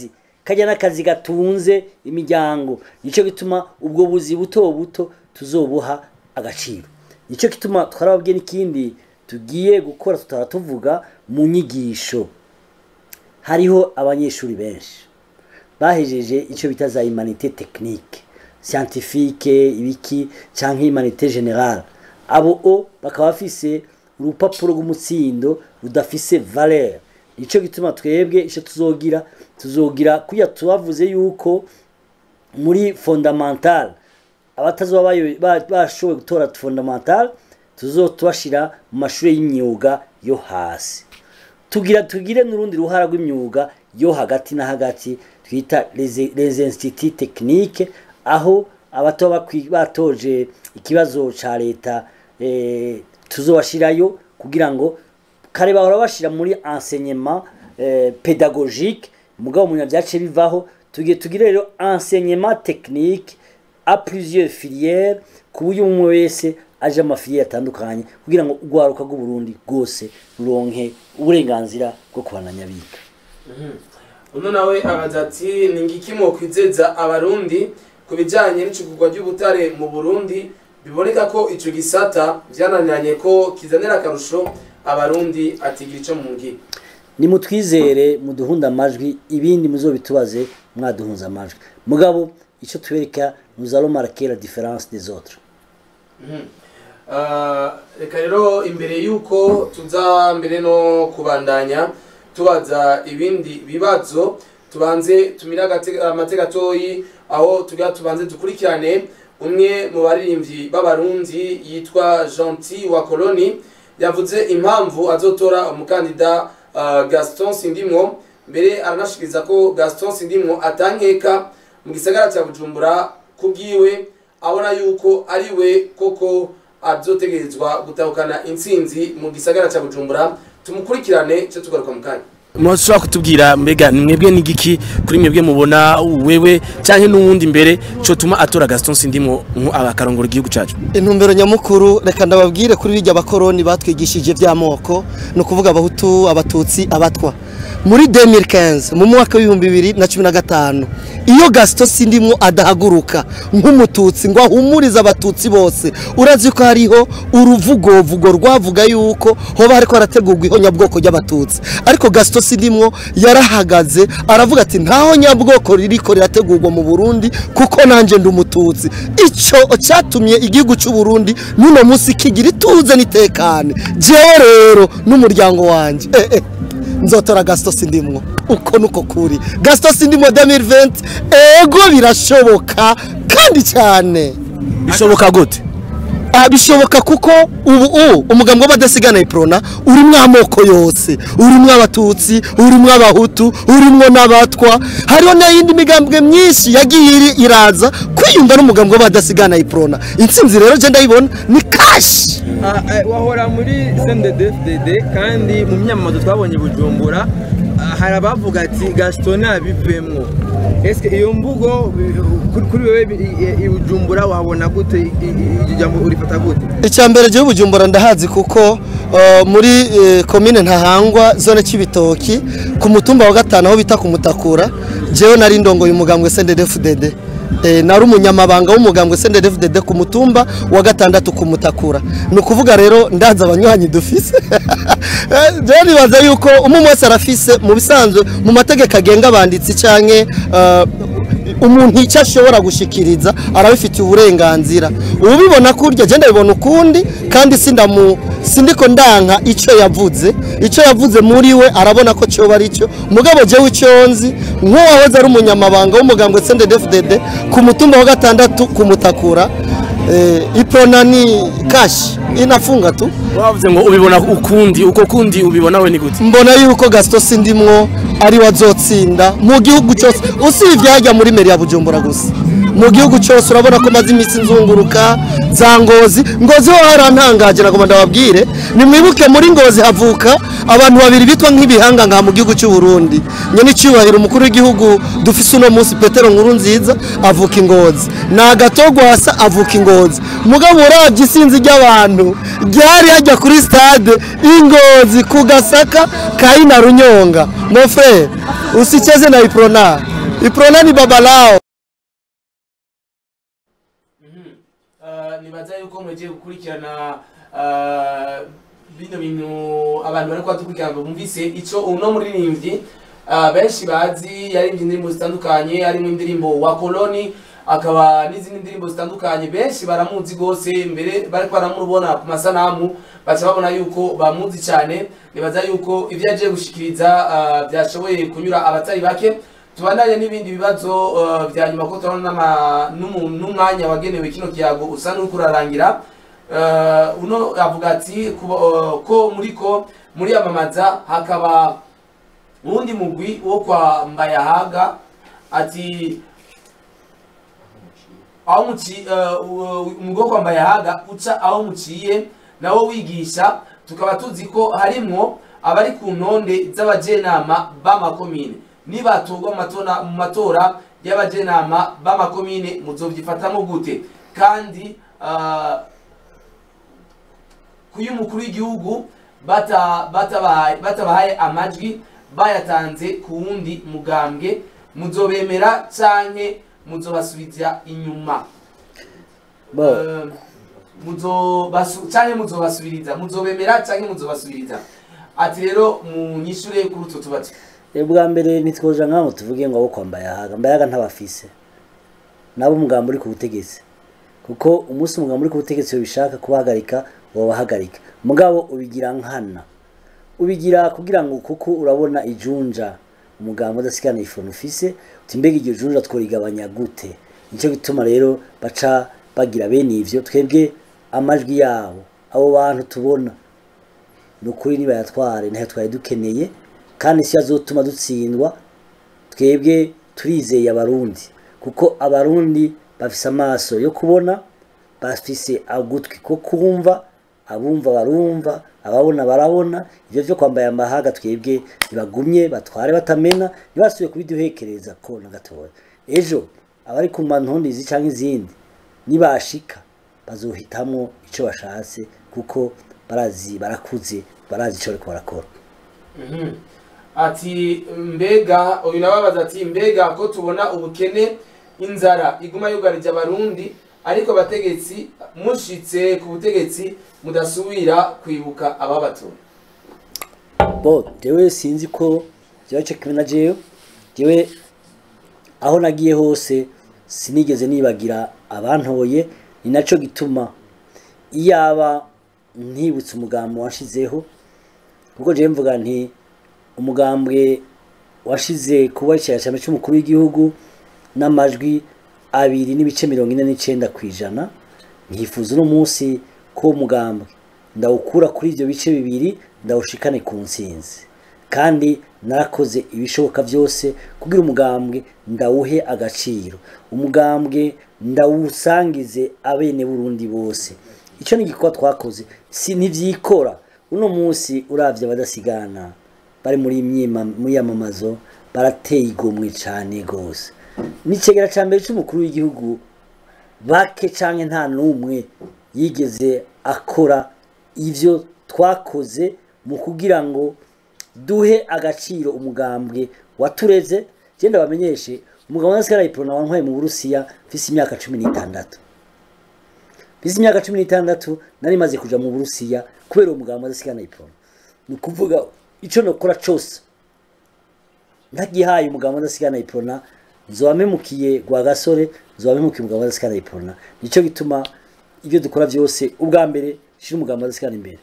kajya n'akazi gatunze imiryango nicyo gituma ubwo buzi buto buto tuzobuha agaciro nicyo gituma twarababwiye n'ikindi tugiye gukora tutaba tuvuga mu nyigisho hariho abanyeshuri benshi bahejeje icyo bita za humanite technique scientifique ibiki cyangwa humanite generale abo o bakaba bafise urupapuro rw'umutsindo rudafise valeur nicyo gituma twebwe icyo tuzogira tuzogira kuya tubavuze yuko muri fondamental abatazoba bayo- ba- bashoboye gutora fondamental tuzotubashira mu mashuri y'imyuga yo hasi tugira tugire n'urundi ruhara rw'imyuga yo hagati na hagati twita les les instituts techniques aho abato bakwi- batoje ikibazo ca leta eh, tuzobashirayo kugira ngo kare bahora bashira muri enseignement eh, pédagogique mugabo umuntu byace bivaho tugiye tugire rero enseignement technique a plusieurs filières ku buryo umwe wese aje amafiliere atandukanye kugira ngo urwaruka rw'uburundi rwose ruronke uburenganzira bwo kubananya biga uno nawe abaza ati ni ngiki mwokwizeza abarundi ku bijyanye n'icugurwa ry'ubutare mu burundi biboneka ko ico gisata vyananiranye ko kizanira akarusho abarundi atigira ico mu ngira nimutwizere muduhunde amajwi ibindi muzobitubaze mwaduhunze amajwi mugabo icyo tubereka nous allons marquer la différence des autres Ah, reka rero imbere y'uko tuza mbere no kubandanya tubaza ibindi bibazo tubanze tumire agate- amate gatoyi aho tugira tubanze dukurikirane umwe mu baririmbyi b'abarundi yitwa gentil wa koloni yavuze impamvu azotora umukandida ah, gaston sindimwo mbere aranashikiriza ko gaston sindimwo atankeka mu gisagara cya bujumbura kubwiwe abona yuko ari we koko azotegerezwa gutahukana intsinzi mu gisagara cya bujumbura tumukurikirane cyo tugaruka mu kanya mushobora kutubwira mbega ni mwebwe n'igiki kuri mwebwe mubona wewe cyangwa n'uwundi mbere cyotuma atora Gaston Sindimwo nko akarongora igihugu cyacu intumbero nyamukuru reka ndababwire kuri bijya bakoroni batwigishije by'amoko ni ukuvuga abahutu abatutsi abatwa muri 2015 mu mwaka w'ibihumbi bibiri na cumi na gatanu iyo gasito sindimwo adahaguruka nk'umututsi ngo ahumurize abatutsi bose urazi ko hariho uruvugovugo rwavuga yuko hoba hariko harategurwa ihonyabwoko ry'abatutsi ariko gasito sindimwo yarahagaze aravuga ati ntaho nyabwoko ririko rirategurwa mu burundi kuko nanjye ndi umututsi icyo cyatumye igihugu cy'u Burundi n'uno munsi kigira ituze n'itekane jewe rero n'umuryango wanjye eh, eh. nzotora gasito sindimwo uko nuko kuri gasito sindimwo 2020 ego birashoboka kandi cyane bishoboka gute Ah, bishoboka kuko ubu u umugambi w'abadasigana iprona urimwo amoko yose urimwo abatutsi urimwo abahutu urimwo n'abatwa hariho n'iyindi migambwe myinshi yagiye iri- iraza kwiyumva n'umugambi w'abadasigana iprona intsinzi rero je ndayibona ni kashi Ah, eh, wahora muri CNDD-FDD kandi mu myamamazo twabonye i Bujumbura ah, hari abavuga ati Gaston nabivemwo eske iyo mvugo bi- kuri- kuri wewe bi- i- i Bujumbura wabona gute i- i- iryo jambo urifata gute icya mbere gihugu bujumbura ndahazi kuko uh, muri eh, komine ntahangwa zone cy'ibitoki ku mutumba wa gatanu aho bita ku mutakura jewe nari ndongoye umugambwe SNDD-FDD Eh, nari umunyamabanga w'umugambwe SNDD-FDD ku mutumba wa gatandatu ku mutakura ni ukuvuga rero ndaza abanywanyi dufise Eh, jewe nibaza yuko umwe wese arafise mu bisanzwe mu mategeko agenga abanditsi canke uh, umuntu icyo ashobora gushikiriza arabifitiye uburenganzira ubibona kurya genda bibona ukundi kandi sindamu sindiko ndanka icyo yavuze icyo yavuze muri we arabona ko cyoba ari cyo mugabo jewe icyo nzi nk'uwahoze ari umunyamabanga w'umugambwe CNDD-FDD ku mutumba wa gatandatu ku mutakura eh, iprona ni kashi inafunga tu wavuze ngo ubibona ukundi uko kundi ubibona we ni gute mbona yuko gasito sindimwo ari we azotsinda mu gihugu cyose usibye hajya muri meri ya bujumbura gusa mu gihugu cyose urabona ko maze iminsi nzunguruka za ngozi ngozi ho harantangaje nagomba ndababwire nimwibuke muri ngozi havuka abantu babiri bitwa nk'ibihanga ngaha mu gihugu cy'u Burundi nyene icyubahiro umukuru w'igihugu dufise uno munsi Petero Nkuru nziza avuka ingozi na Gatogwasa avuka ingozi mugabo uravye isinzi ry'abantu ryari hajya kuri stade ingozi ku gasaka kaina runyonga mon frère usicheze na iprona iprona ni baba lao Uh, nibaza yuko mwegiye gukurikirana uh, bino bintu abantu bari kubadukurikirana bumvise ico uno muririmbyi uh, benshi bazi yaririmbye indirimbo zitandukanye harimo indirimbo wa koloni akaba n'izindi ndirimbo zitandukanye benshi baramuzi gose mbere bariko baramubona ku masanamu baca babona yuko bamuzi cyane nibaza yuko ivyo yagiye gushikiriza uh, byashoboye kunyura abatari bake tubandanye n'ibindi bibazo uh, vya nyuma ko turabona n'ama- n'umu- n'umwanya wagenewe kino kiyago usa n'uriko urarangira Uh, uno avuga ati kuba- uh, ko muri ko muri amamaza hakaba uwundi mugwi wo kwa mbayahaga ati aho muci uh, umugwi wo kwa mbayahaga uca aho muciye nawo wigisha tukaba tuzi ko harimwo abari ku ntonde z'abajenama b'amakomine nibatorwa mu matora- mu matora y'abajenama b'amakomine muzovyifatamo gute kandi uh, kuyo umukuru w'igihugu bata- batabahaye batabahaye amajwi bayatanze ku wundi mugambwe muzobemera canke muzobasubiza inyuma bo Eh, muzobasu- canke muzobasubiriza muzobemera canke muzobasubiriza ati rero munyishure kuri utwo tubazo bwa mbere ntitwoja nk'aho tuvuge ngo abo kwa mbayahaga mbayahaga ntabafise nabo umugambi uri ku butegetsi kuko umunsi umugambi uri ku butegetsi ubishaka kubahagarika wabahagarika mugabo ubigira nkana ubigira kugira ngo kuko urabona ijunja umugambi udasigana ifono ufise uti mbega iryo junja tworigabanya gute nicyo gituma rero baca bagira bene ivyo twebwe amajwi yabo abo bantu tubona ni ukuri nibayatware ntayo twari dukeneye kandi si azotuma dutsindwa twebwe turizeye abarundi kuko abarundi bafise amaso yo kubona bafise agutwi ko kumva abumva barumva ababona barabona ivyo vyo kwambaye amahaga twebwe ntibagumye batware batamena ntibasubiye kubiduhekereza ko na gatoya ejo abari ku mantondizi canke izindi nibashika bazohitamwo ico bashatse kuko barazi barakuze barazi ico bariko barakora Mhm. ati mbega uyu nababaza ati mbega ko tubona ubukene inzara iguma yugarije abarundi ariko abategetsi mushitse ku butegetsi mudasubira kwibuka ababatora bo jewe sinzi ko jewe cyo kimwe na jewe jewe aho nagiye hose sinigeze nibagira abantoye ni naco gituma iyaba ntibutse umugambi washizeho kuko jewe mvuga nti umugambwe washize kuba icyicaro cy'umukuru w'igihugu n'amajwi abiri n'ibice mirongo ine n'icenda ku ijana ntifuza uno munsi ko uwo mugambwe ndawukura kuri ibyo bice bibiri ndawushikane ku nsinzi kandi narakoze ibishoboka byose kugira umugambwe ndawuhe agaciro umugambwe ndawusangize abene burundi bose icyo ni igikorwa twakoze si ntibyikora uno munsi uravye abadasigana bari muri myima muri yamamazo barateye igomwe cyane gose n'icegera ca mbere c'umukuru w'igihugu bake canke nta n'umwe yigeze akora ivyo twakoze mu kugira ngo duhe agaciro umugambwe watureze genda bamenyeshe umugabo wa Nasigara Iprona wantwaye mu Burusiya mfise imyaka cumi n'itandatu mfise imyaka cumi n'itandatu nari maze kuja mu Burusiya kubera uwo mugabo wa Nasigara Iprona ni ukuvuga ico nokora cose ntagihaye umugabo wa Nasigara Iprona nzoba memukiye gwa gasore nzoba memukiye umugabo wa Nasigara Iprona nico gituma ibyo dukora byose ubwa mbere shira umugabo wa Nasigara imbere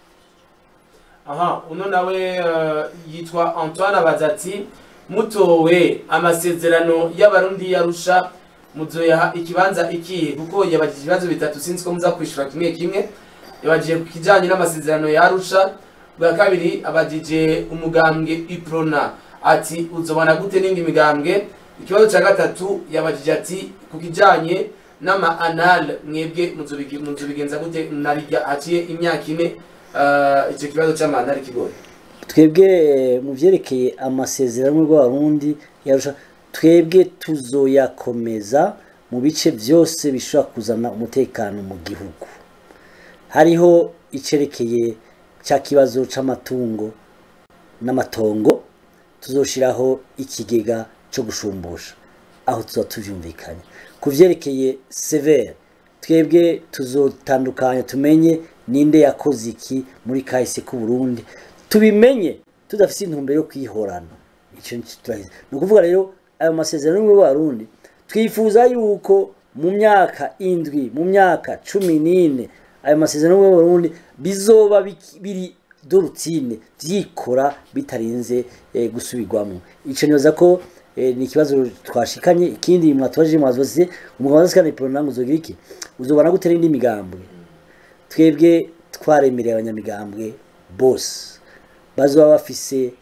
aha uno nawe eh, yitwa antoine abaza ati mutowe amasezerano y'abarundi yarusha muzoyaha ikibanza ikihe kuko yabajije ibibazo bitatu sinzi ko muza kwishura kimwe kimwe yabajije ku kijanye n'amasezerano yarusha bwa kabiri abajije umugambwe iprona ati uzobona gute n'indi migambwe ikibazo cya gatatu yabajije ati ku kijanye n'ama anal mwebwe muzobigi- muzobigenza gute narirya haciye imyaka ine eh, icyo kibazo cy'ama anal kigoye twebwe eh, mu byerekeye amasezerano y'abarundi yarusha twebwe tuzoyakomeza mu bice byose bishobora kuzana umutekano mu gihugu hariho icerekeye cya kibazo c'amatungo n'amatongo tuzoshiraho ikigega cyo gushumbusha aho tuba tubyumvikanye ku byerekeye severe twebwe tuzotandukanya tumenye ninde yakoze iki muri kahise k'u Burundi tubimenye tudafite intumbero yo kwihorana icyo nicyo turahize ni ukuvuga rero ayo masezerano y'ubumwe bw'abarundi twifuza yuko mu myaka indwi mu myaka cumi n'ine ayo masezerano y'ubumwe bw'abarundi bizoba biki- biri dorutine byikora bitarinze eh, gusubirwamo icyo nibaza ko eh, ni ikibazo twashikanye ikindi mwatubajije mwazoze umugabo wazasikana iporonangu uzogira iki uzobana gutera indi migambwe twebwe twaremereye abanyamigambwe bose bazoba bafise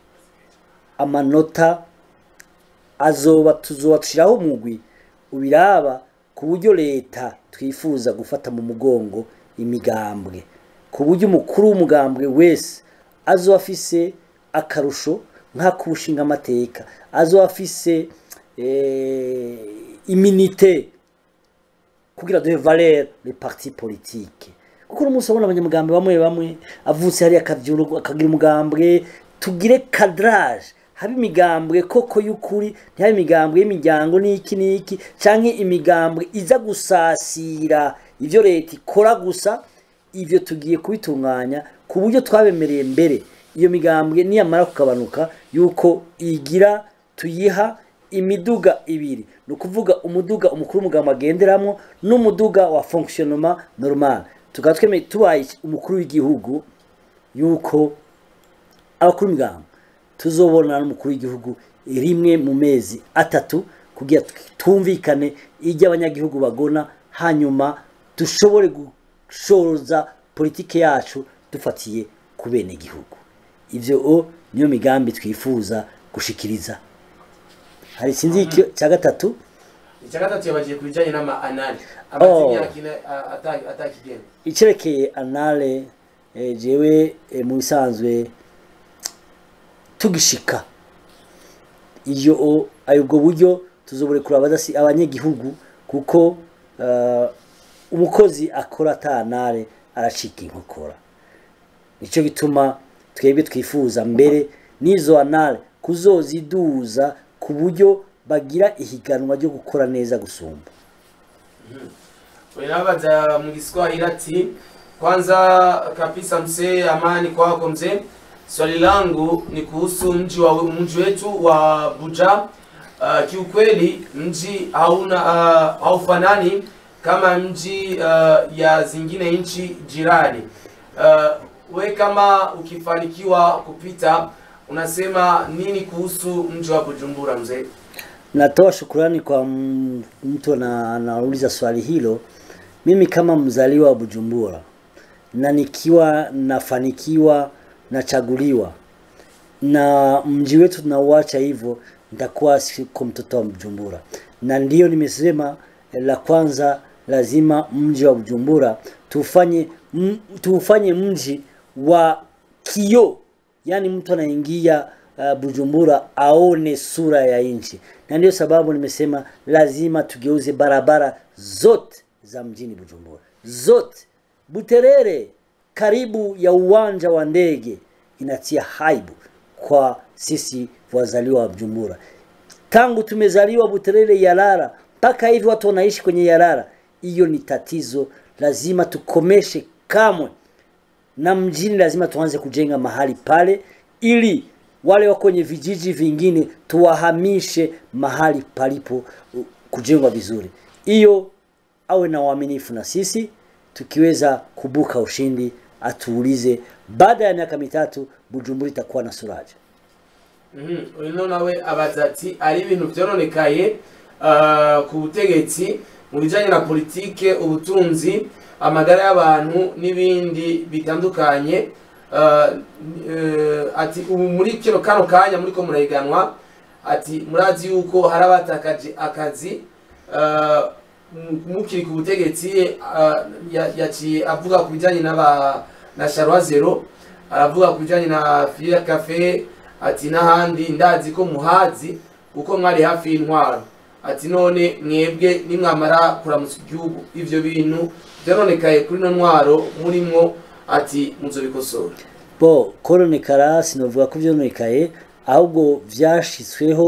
amanota azoba tuzoba dushiraho umugwi ubiraba ku buryo leta twifuza gufata mu mugongo imigambwe ku buryo umukuru w'umugambwe wese azoba afise akarusho nk'akushinga amateka azoba afise eh, iminite kugira duhe valeur les partis politiques kuko uno munsi abona abanyamugambwe bamwe bamwe avutse hariya akavyuru akagira umugambwe tugire cadrage habe imigambwe koko y'ukuri ntihabe imigambwe y'imiryango n'iki n'iki canke imigambwe iza gusasira ivyo leta ikora gusa ivyo tugiye kubitunganya ku buryo twabemereye mbere iyo migambwe niyamara kugabanuka yuko igira tuyiha imiduga ibiri ni ukuvuga umuduga umukuru w'umugambi agenderamo n'umuduga wa fonctionnement normal tukaba twemeye tubaye umukuru w'igihugu yuko abakuru b'imigambi tuzobonana n'umukuru w'igihugu rimwe mu mezi atatu kugira twumvikane ibyo abanyagihugu bagona hanyuma dushobore gushoza politike yacu dufatiye ku bene igihugu ibyo o niyo migambi twifuza gushikiriza hari sinzi icyo cya gatatu icya gatatu yabagiye ku bijyanye n'ama anali amaze Oh. imyaka ine a- ata- atakigenda icyerekeye anale eh, jewe eh, mu bisanzwe tugishika iyo o- ayo ubwo buryo tuzobore kuraba abadasi abanyagihugu kuko eh, umukozi akora ata anale aracika inkokora nicyo gituma twebwe twifuza mbere n'izo anale kuzoziduza ku buryo bagira ihiganwa ryo gukora neza gusumba Unabaza mu Kiswahili ati kwanza kabisa mzee, amani kwako mzee. Swali langu ni kuhusu mji wa mji wetu wa Buja. Uh, kiukweli mji hauna uh, haufanani kama mji uh, ya zingine nchi jirani. Uh, we kama ukifanikiwa kupita unasema nini kuhusu mji wa Bujumbura mzee? Natoa shukurani kwa m- mtu na anauliza swali hilo. Mimi kama mzaliwa wa Bujumbura na nikiwa nafanikiwa nachaguliwa na mji wetu tunauacha hivyo, nitakuwa siko mtoto wa Bujumbura, na ndiyo nimesema eh, la kwanza lazima mji wa Bujumbura tufanye m, tufanye mji wa kioo yaani mtu anaingia uh, Bujumbura aone sura ya nchi, na ndio sababu nimesema lazima tugeuze barabara zote za mjini Bujumbura, zote. Buterere karibu ya uwanja wa ndege inatia haibu kwa sisi wazaliwa wa Bujumbura. Tangu tumezaliwa Buterere Yarara mpaka hivi watu wanaishi kwenye Yarara, hiyo ni tatizo, lazima tukomeshe kamwe na mjini lazima tuanze kujenga mahali pale ili wale wako kwenye vijiji vingine tuwahamishe mahali palipo uh, kujengwa vizuri. Hiyo awe na uaminifu na sisi, tukiweza kubuka ushindi atuulize baada ya miaka mitatu Bujumbura itakuwa na suraje. Mhm, uno nawe abaza ati ari ibintu byononekaye uh, ku butegetsi mu bijyanye na politike ubutunzi amagara y'abantu n'ibindi bitandukanye uh, uh, ati ubu muri kino kano kanya muri ko murahiganwa ati murazi yuko hari abatakaje akazi uh, mu- mukiri ku butegetsi uh, ya- yaciye avuga ku bijyanye n'aba na Charwa Zero aravuga ku bijyanye na Filia Cafe ati n'ahandi ndazi ko muhazi kuko mwari hafi y'intwaro ati none mwebwe nimwamara kuramutsa igihugu ivyo bintu byaronekaye kuri no ntwaro murimwo ati muzobikosora bo koronekara sinovuga ko vyononekaye ahubwo vyashitsweho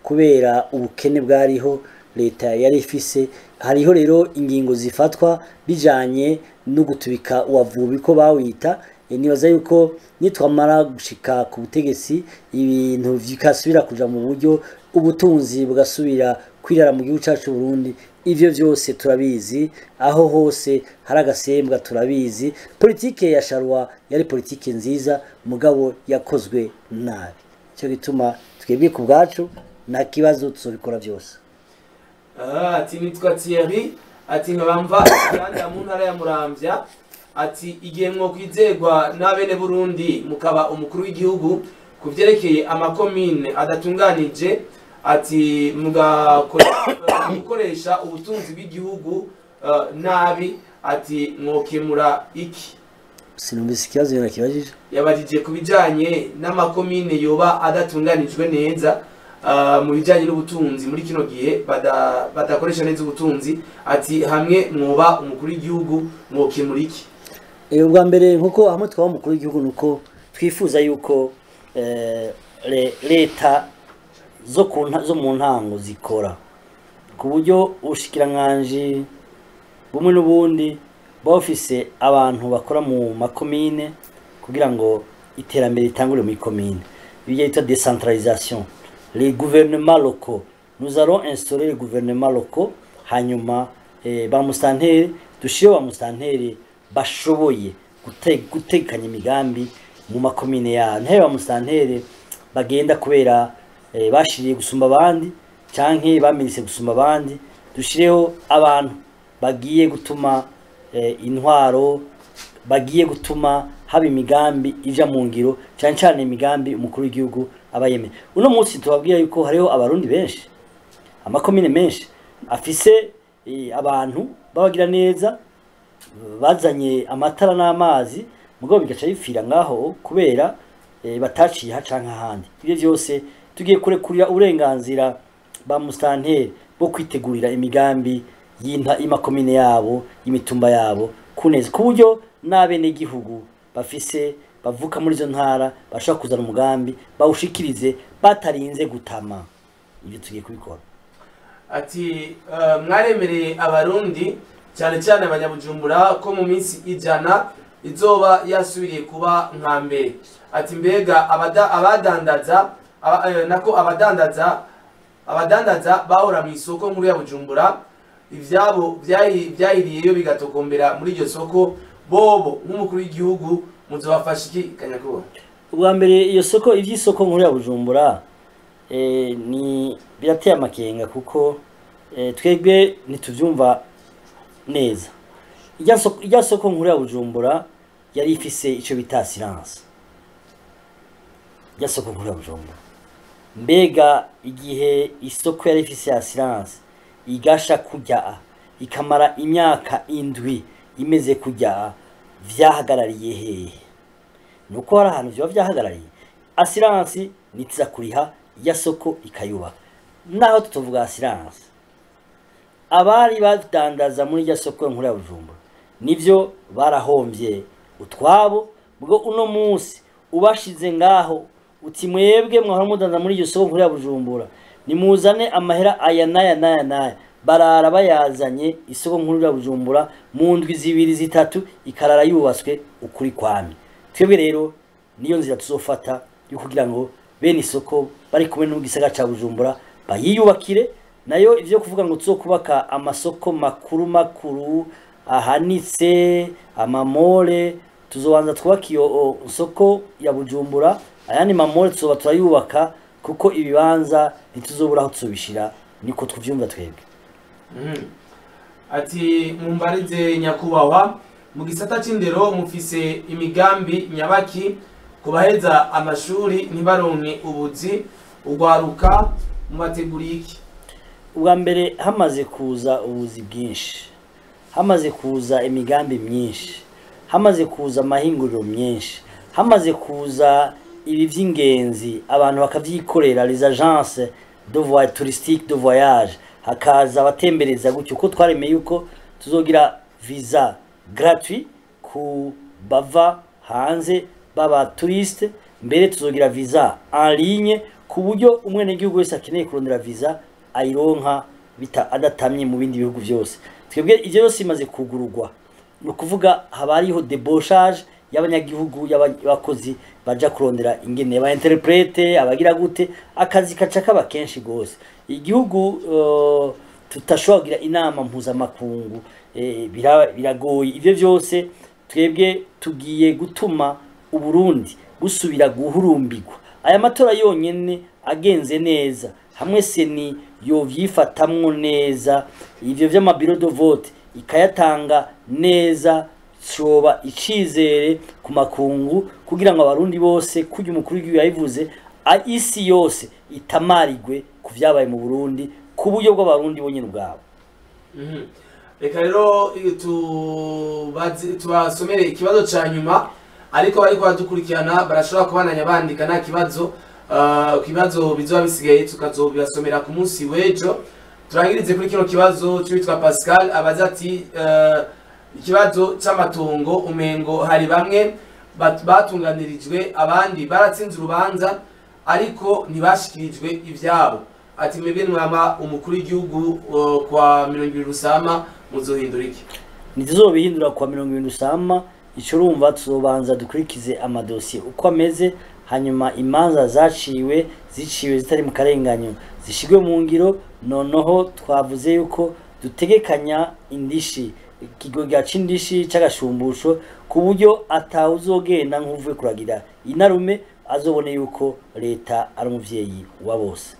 kubera ubukene bwariho leta yari ifise hariho rero ingingo zifatwa bijanye no gutubika uwavubi ko bawita Eh, nibaza yuko nitwamara gushika ku butegetsi ibintu bikasubira kuja mu buryo ubutunzi bugasubira kwirara mu gihugu cyacu Burundi ivyo vyose turabizi aho hose hari agasembwa turabizi politike ya Sharwa yari politike nziza mugabo yakozwe nabi cyo gituma twebwe ku bwacu nta kibazo tuzobikora byose Ah, ati nitwa Thierry ati nkabamva kandi mu ntara ya Muramvya ati igihe mwo kwizegwa n'abene Burundi mukaba umukuru w'igihugu ku vyerekeye amakomine adatunganije ati mugakora- mukoresha ubutunzi bw'igihugu eh, nabi ati mwokemura iki sinumvise ikibazo yona kibajije yabajije ku bijyanye n'amakomine yoba adatunganijwe neza ah, mu bijyanye n'ubutunzi muri kino gihe bada- badakoresha neza ubutunzi ati hamwe mwoba umukuru w'igihugu mwokemura iki Eh, ubwa mbere nkuko hamwe twaba umukuru w'igihugu nuko twifuza yuko eh, le- leta zo ku nta- zo mu ntango zikora ku buryo ubushikiranganji bumwe n'ubundi buba bufise abantu bakora mu makomine kugira ngo iterambere ritangure muri komine ibyo bita decentralisation les gouvernements locaux nous allons instaurer les gouvernements locaux hanyuma eh, ba musitanteri dushireho ba musitanteri bashoboye gute- gutegekanya imigambi mu makomine yabo ntebe ba musitanteri bagenda kubera eh, bashiriye gusumba abandi canke bamirise gusumba abandi dushireho abantu bagiye gutuma eh, intwaro bagiye gutuma haba imigambi ija mu ngiro cyane cyane imigambi umukuru w'igihugu aba yemeye uno munsi tubabwira yuko hariho abarundi benshi amakomine menshi afise eh, abantu babagira neza bazanye amatara n'amazi mugabo bigaca bipfira ngaho kubera eh, bataciye ha canke ahandi ibyo byose tugiye kurekurira uburenganzira ba musitanteri bwo kwitegurira imigambi y'inta y'amakomine yabo y'imitumba yabo kuneza ku buryo n'abenegihugu bafise bavuka muri izo ntara bashobora kuzana umugambi bawushikirize batarinze gutama ibyo tugiye kubikora ati eh, mwaremereye abarundi cyane cyane abanyabujumbura ko mu minsi ijana izoba yasubiriye kuba nka mbere ati mbega abada- abadandaza aba- eh, nako abadandaza abadandaza bahora mu isoko nkuru ya bujumbura ivyabo vyahi- vyahiriyeyo bigatokombera muri iryo soko bobo nk'umukuru w'igihugu muzobafasha iki kanyakubahwa ubwa mbere iyo soko iby'isoko nkuru ya bujumbura eh, ni birateye amakenga kuko eh, twebwe ntitubyumva neza irya soko- irya soko nkuru ya bujumbura yari ifise icyo bita siranse irya soko nkuru ya bujumbura mbega igihe isoko yari ifise ya siranse igasha kujya ikamara imyaka indwi imeze kujya vyahagarariye hehe nuko hari ahantu vyoba vyahagarariye asiransi nitiza kuriha ya soko ikayubaka naho tutuvuga asiransi abari badandaza muri irya soko nkuru ya bujumbura nivyo barahomvye utwabo bwo uno munsi ubashize ngaho uti mwebwe mwahora mudandaza muri iryo soko nkuru ya bujumbura nimuzane amahera aya n'aya n'aya n'aya barara bayazanye isoko nkuru ya bujumbura mu ndwi zibiri zitatu ikarara yubatswe ukuri kwami twebwe rero niyo nzira tuzofata yo kugira ngo bene isoko bari kumwe n'ubwisagara ca bujumbura bayiyubakire nayo ivyo kuvuga ngo tuzokubaka amasoko makuru makuru ahanitse amamole tuzobanza twubaka iyo o, soko ya bujumbura ayandi mamole tuzoba turayubaka kuko ibibanza ntituzobura aho tuzobishira niko tuvyumva twebwe Mhm. ati mumbarize nyakubahwa mu gisata c'indero mufise imigambi nyabaki ku baheza amashuri ntibaronke ubuzi ugwaruka mubateguriye iki ubwa mbere hamaze kuza ubuzi bwinshi hamaze kuza imigambi myinshi hamaze kuza amahinguriro myinshi hamaze kuza ibi by'ingenzi abantu bakavyikorera les agences de voyage touristique de voyage hakaza abatembereza gutyo ko twaremeye yuko tuzogira visa gratuit ku bava hanze baba touriste mbere tuzogira visa en ligne ku ku buryo umwenegihugu wese akeneye kurondera visa ayironka bita adatamye mu bindi bihugu byose twebwe ibyo byose bimaze kugururwa ni ukuvuga haba hariho deboshage y'abanyagihugu y'abakozi baja kurondera ingene ba interprete abagira gute akazi kaca kaba kenshi gose igihugu uh, tutashobora kugira inama mpuzamakungu eh, bira- biragoye ivyo vyose twebwe tugiye gutuma uburundi busubira guhurumbirwa aya matora yonyene agenze neza hamwe seni yovyifatamwo neza ivyo vy'amabiro de vote ikayatanga neza coba icizere ku makungu kugira ngo abarundi bose kurya umukuru w'igihugu yabivuze a- isi yose itamarigwe ku vyabaye mu burundi ku buryo bw'abarundi bonyene ubwabo Mhm. reka rero iyo tubazi- tubasomere ikibazo ca nyuma ariko bariko baradukurikirana barashobora kubananya bandika nta kibazo Ah, ku bibazo bizoba bisigaye tukazobibasomera ku munsi w'ejo turangirize kuri kino kibazo cy'uwitwa pascal abaza ati eh, ikibazo c'amatongo umengo hari bamwe bat- batunganirijwe abandi baratsinze urubanza ariko ntibashikirijwe ivyabo ati mwebwe mwama umukuru w'igihugu uh, kwa mirongo ibiri rusama muzohindura iki ntituzobihindura kwa mirongo irindwi usama ico urumva tuzobanza dukurikize amadosiye uko ameze hanyuma imanza zaciwe ziciwe zitari mu karenganyo zishigwe mu ngiro noneho twavuze yuko dutegekanya indishi ikigega c'indishi c'agashumbusho ku buryo atawe uzogenda nk'uvuye kuragira inarume azobone yuko leta ari umuvyeyi wa bose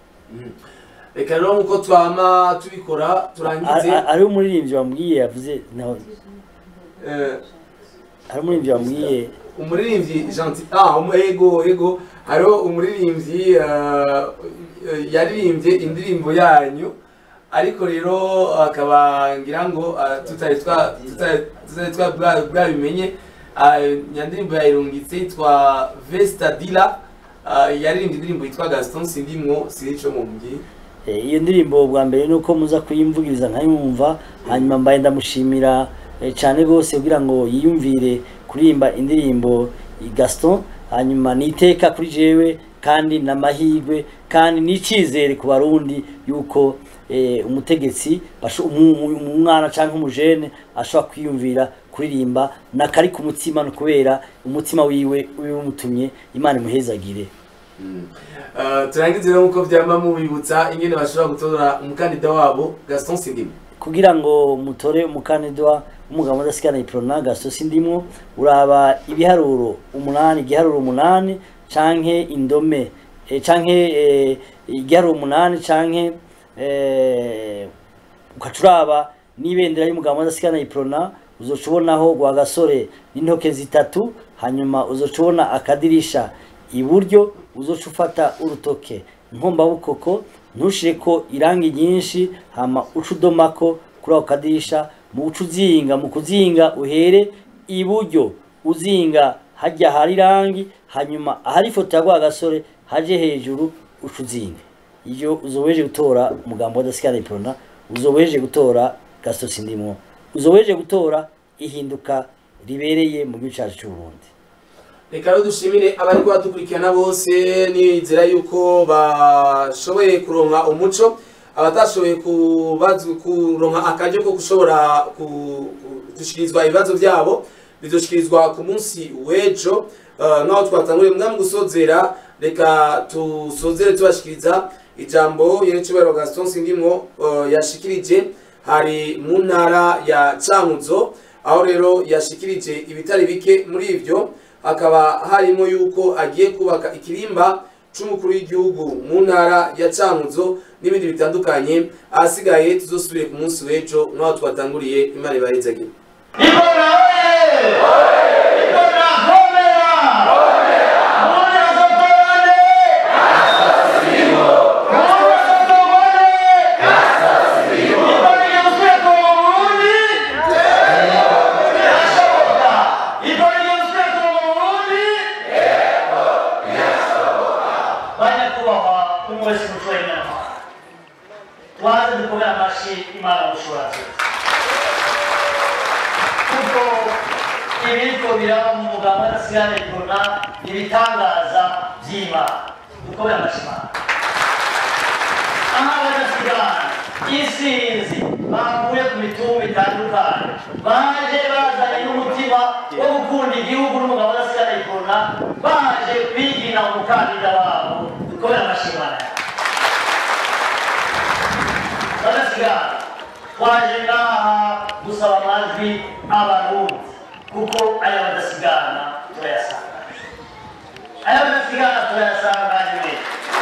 reka rero nkuko twama tubikora turangize Ari- ari umuririmbyi wambwiye yavuze naho eh, hari umuririmbyi wambwiye umuririmbyi gentil ah umu- ego ego hariho umuririmbyi uh, yaririmbye indirimbo yanyu ariko rero akaba ngira ngo uh, tutari twa tutari tutari twa bwa- bwabimenye uh, nyandirimbo yayirungitse yitwa Vesta Dila uh, yaririmbye indirimbo yitwa Gaston Sindimwo sirico mu mbyi Eh, iyo ndirimbo bwa mbere ni uko muza kuyimvugiriza nkayumva hanyuma mbaye ndamushimira eh, cyane rwose kugira ngo yiyumvire kuririmba indirimbo i Gaston hanyuma niteka kuri jewe kandi n'amahirwe kandi n'icizere ku barundi yuko eh, umutegetsi basho- umu- umu- umwana cyangwa umujene ashobora kwiyumvira kuririmba nakari ku mutima no kubera umutima wiwe wimutumye imana imuhezagire uh, turangize rero nkuko vyama mubibutsa ingene bashobora gutora umukandida wabo Gaston Sindimwo kugira ngo mutore umukandida w'umugabo udasigana iprona gasosi ndimwo uraba ibiharuro umunani igiharuro umunani canke indome eh, canke eh, igiharuro umunani canke eh, ugaca uraba n'ibendera y'umugabo udasigana iprona uzoca ubonaho gwa gasore n'intoke zitatu hanyuma uzoca ubona akadirisha iburyo uzoca ufata urutoke nkombabukoko ntushireko irangi ryinshi hama uca udomako kuri ako kadirisha mu uca uzinga mu kuzinga uhere iburyo uzinga hajya hari irangi hanyuma ahari ifoto ya gasore haje hejuru uca uzinga iyo uzobeje gutora umugambo w'adasikana iprona uzobeje gutora gasosi ndimwo uzobeje gutora ihinduka ribereye mu gihugu cyacu cy'uburundi reka rero dushimire abari kubadukurikirana bose nizera yuko bashoboye kuronka umuco abatashoboye kubazu- kuronka akaryo ko gushobora ku- gushikirizwa ibibazo byabo bizoshikirizwa ku munsi w'ejo Eh, nk'aho twatanguriye mwami gusozera reka tusozere tubashikiriza ijambo yerecubahiro gaston sindimwo eh, yashikirije hari mu ntara ya cankuzo aho rero yashikirije ibitari bike muri ivyo hakaba harimo yuko agiye kubaka ikirimba c'umukuru w'igihugu mu ntara ya cankuzo n'ibindi bitandukanye ahasigaye tuzosubire ku munsi w'ejo nk'aho twatanguriye imana ibahezagira Ikora oye! Ikora komera! Komera zotorane! Komera zotorane! Ikora igenzura ku Burundi! Birashoboka! Ikora igenzura ku Burundi! Banyakubahwa umwe wese mutuwe inama tubanze dukomere amashyi imana gushobora byose kuko ibiriko biraba mu mugabo w'adasigana ikona ibitangaza by'imana dukomere amashimana aha badasigana isinzi bavuye ku mitumba itandukanye baje bazanye n'umutima wo gukunda igihugu n'umugabo adasigana ikona baje kwigina umukandida wabo dukomere amashimana badasigana twaje ngaha gusaba amajwi abarundi kuko aya badasigana turayasanga aya badasigana turayasanganywe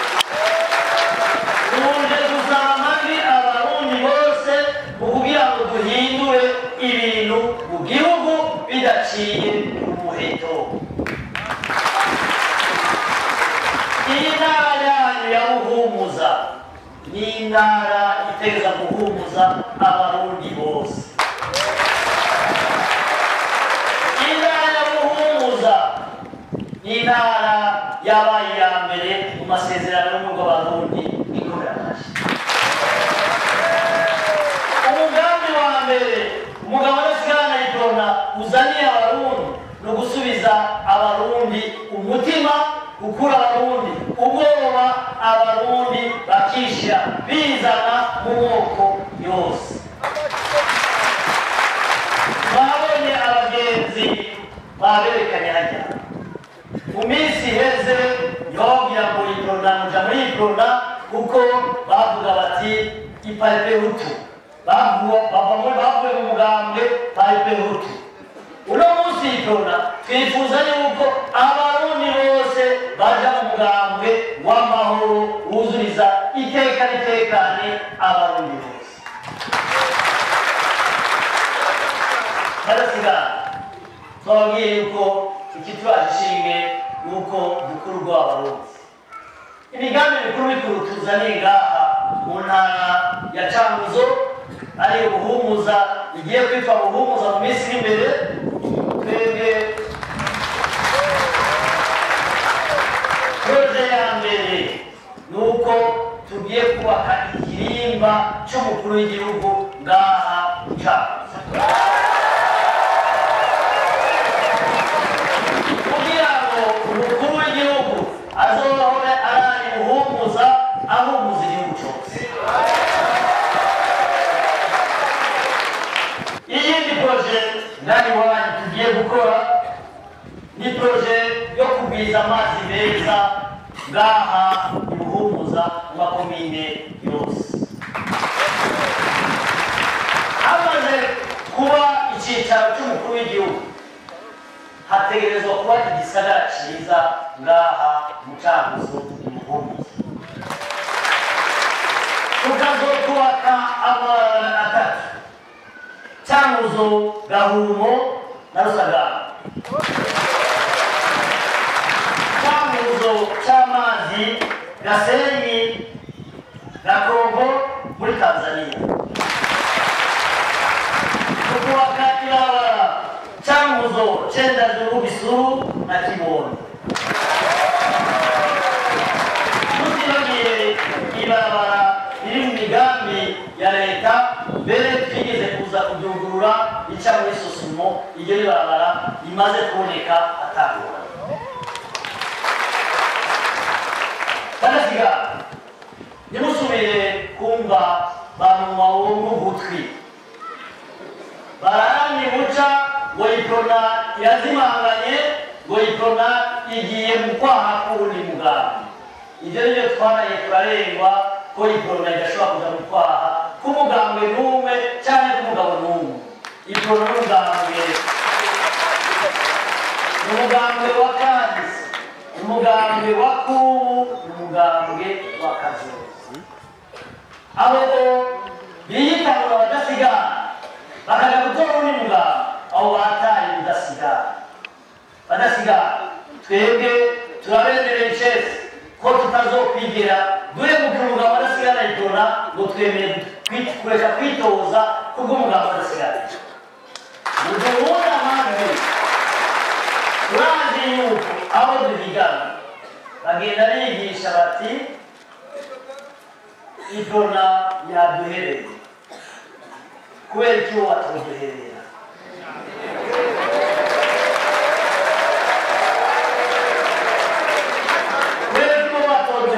tuje gusaba amajwi abarundi bose mu kugira ngo duhindure ibintu mu gihugu bidaciye ku muheto iyi ntara yanyu ya buhumuza ni intara iteza guhumuza abarundi bose intara ya buhumuza ni intara yabaye iya mbere mu masezerano y'umurwa w'abarundi ikorera amashyi umugambi wa mbere umugabo adasigana yitona uzaniye abarundi ni ugusubiza abarundi umutima gukura abarundi ubwoba abarundi bakishyira bizana mu moko yose babonye abagenzi baberekanye hajya mu minsi iheze yababwira ngo iprona muja muri iprona kuko bavuga bati iparipe hutu bavuga bava muri bavuye mu mugambwe paripe hutu uno munsi iprona twifuza yuko abarundi bose baja mu mugambwe w'amahoro wuzuriza iteka ritekane abarundi bose badasigana twababwiye yuko ikituraje ishinge nuko dukuru rw'abarundi imigambi mikuru mikuru tuzaniye ngaha mu ntara ya canguzo ari ubuhumuza igiye kwitwa buhumuza mu minsi iri imbere twebwe proje ya mbere ni uko tugiye kubaka ikirimba cy'umukuru w'igihugu ngaha mu canguzo kugira ngo umukuru w'igihugu azohore arari buhumuza ahumuza igihugu cyose iyindi proje ngani wanyu tugiye gukora ni proje yo kugwiza amazi meza ngaha ibuhumuza mu makomine yose hamaze kuba icyicaro cy'umukuru w'igihugu hategerezwa kuba igisagara cyiza ngaha mu canguzo imuhumuza tukazokubaka amabarabara atatu canguzo gahumo na rusagara canguzo c'amazi gasenyi gakongo muri tanzania tukubaka ibarabara changuzo chenda zuru bisuru na kibondo tutibagiye ibarabara riri mu migambi ya leta mbere twigeze kuza kuryugurura ica muri sosumo iryo ribarabara rimaze kuboneka atangura kanasiga ntimusubire kumva bamunwa wo mu gutwi barani buca ngo iprona irazimanganye ngo iprona igiye mu kwaha k'uwundi mugambi ibyo nibyo twaraye turarengwa ko iprona idashobora kuja mu kwaha k'umugambwe n'umwe cyangwa k'umugabo n'umwe iprona n'umugambwe ni umugambwe wa kahise ni umugambwe wa kubu ni umugambwe wa kazozi abo biyitangura badasigana bakaja gutora undi mugabo abo bataye udasigara badasigara twebwe turabemereye icese ko tutazokwigira duhemuka umugabo adasigara yitora ngo twemere kwi- kureka kwitoza kubw'umugabo adasigara muduhunda amajwi turazi yuko abo duhigana bagenda bigisha bati idona yaduhereye kubera icyo watoduherera kubera icyo watoduherera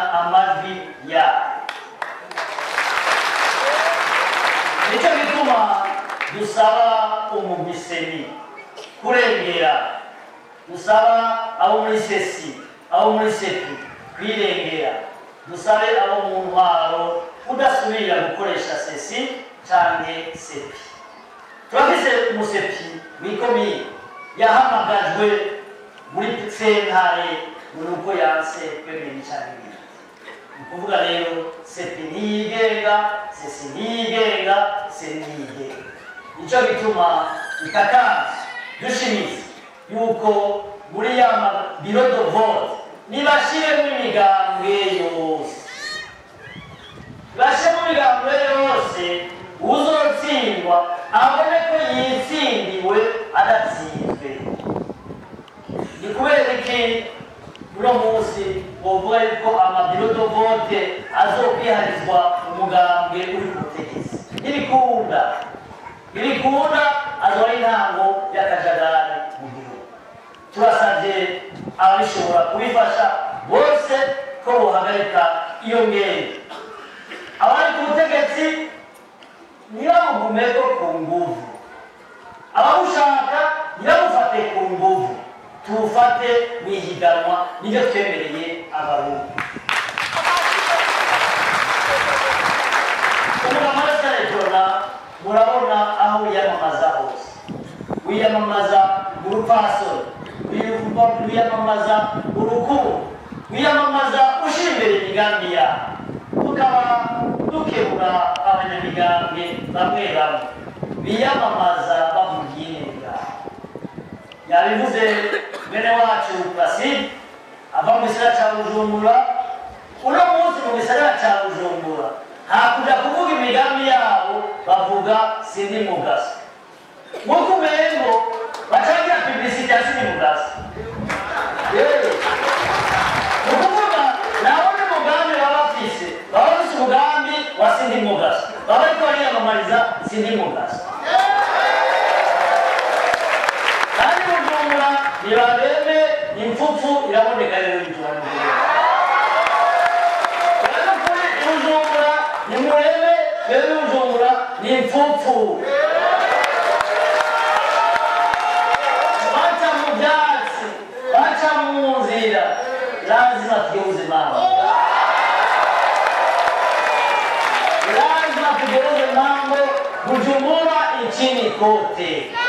amajwi yabo nicyo gituma dusaba umumiseni kurengera dusaba abo muri sesi abo muri sepi kwirengera dusabe abo mu ntwaro kudasubira gukoresha sesi cyane sepi turafise umusepi w'ikomine yahamagajwe muri sentare muri uko yanse kwemera icyaha ibintu ni ukuvuga rero sepi ntiyigenga sesi ntiyigenga se ntiyigenga nicyo bituma ikakanzu dushimitse yuko muri ya mabiro do vote nibashiremo imigambwe yose bashe mu migambwe yose uzotsindwa abone ko yitsindiwe adatsinzwe ni kubera iki uno munsi wovuga yuko amabiro do vote azokwiharizwa umugambwe uri ku butegetsi ntibikunda ntibikunda azoba ari intango y'akajagari mu gihugu turasabye ababishobora kubifasha bose ko bohagarika iyo ngendo abari ku butegetsi ntibamugumeko ku nguvu ababushaka ntibamufate ku nguvu tuwufate mu ihiganwa nibyo twemereye abarundi umugabo wa telefona murabona aho wiyamamaza hose wiyamamaza mu rupfasoni wiyamamaza urukundo wiyamamaza ushyira imbere imigambi yawe tukaba dukebura abanyamigambwe bamwe bamwe biyamamaza bavugiye imigambi yabivuze mwene wacu placide ava mu gisagara cya bujumbura uno munsi mu gisagara cya bujumbura hakuja kuvuga imigambi yabo bavuga sindi mugaso nk'uko umengo bacagira publicite ya sindi mugaso ni ukuvuga nabo ni umugambi baba bafise baba bafise umugambi wa sindi mugaso baba bariko bariyamamariza sindi mugaso kandi bujumbura ntibabeme impfupfu iraboneka rero ijumbura rero kuri bujumbura nimurebe twebwe bujumbura ni impfupfu baca mu byatsi baca mu nzira lazima tugeuze mambo lazima tugeuze mambo bujumbura nchini kote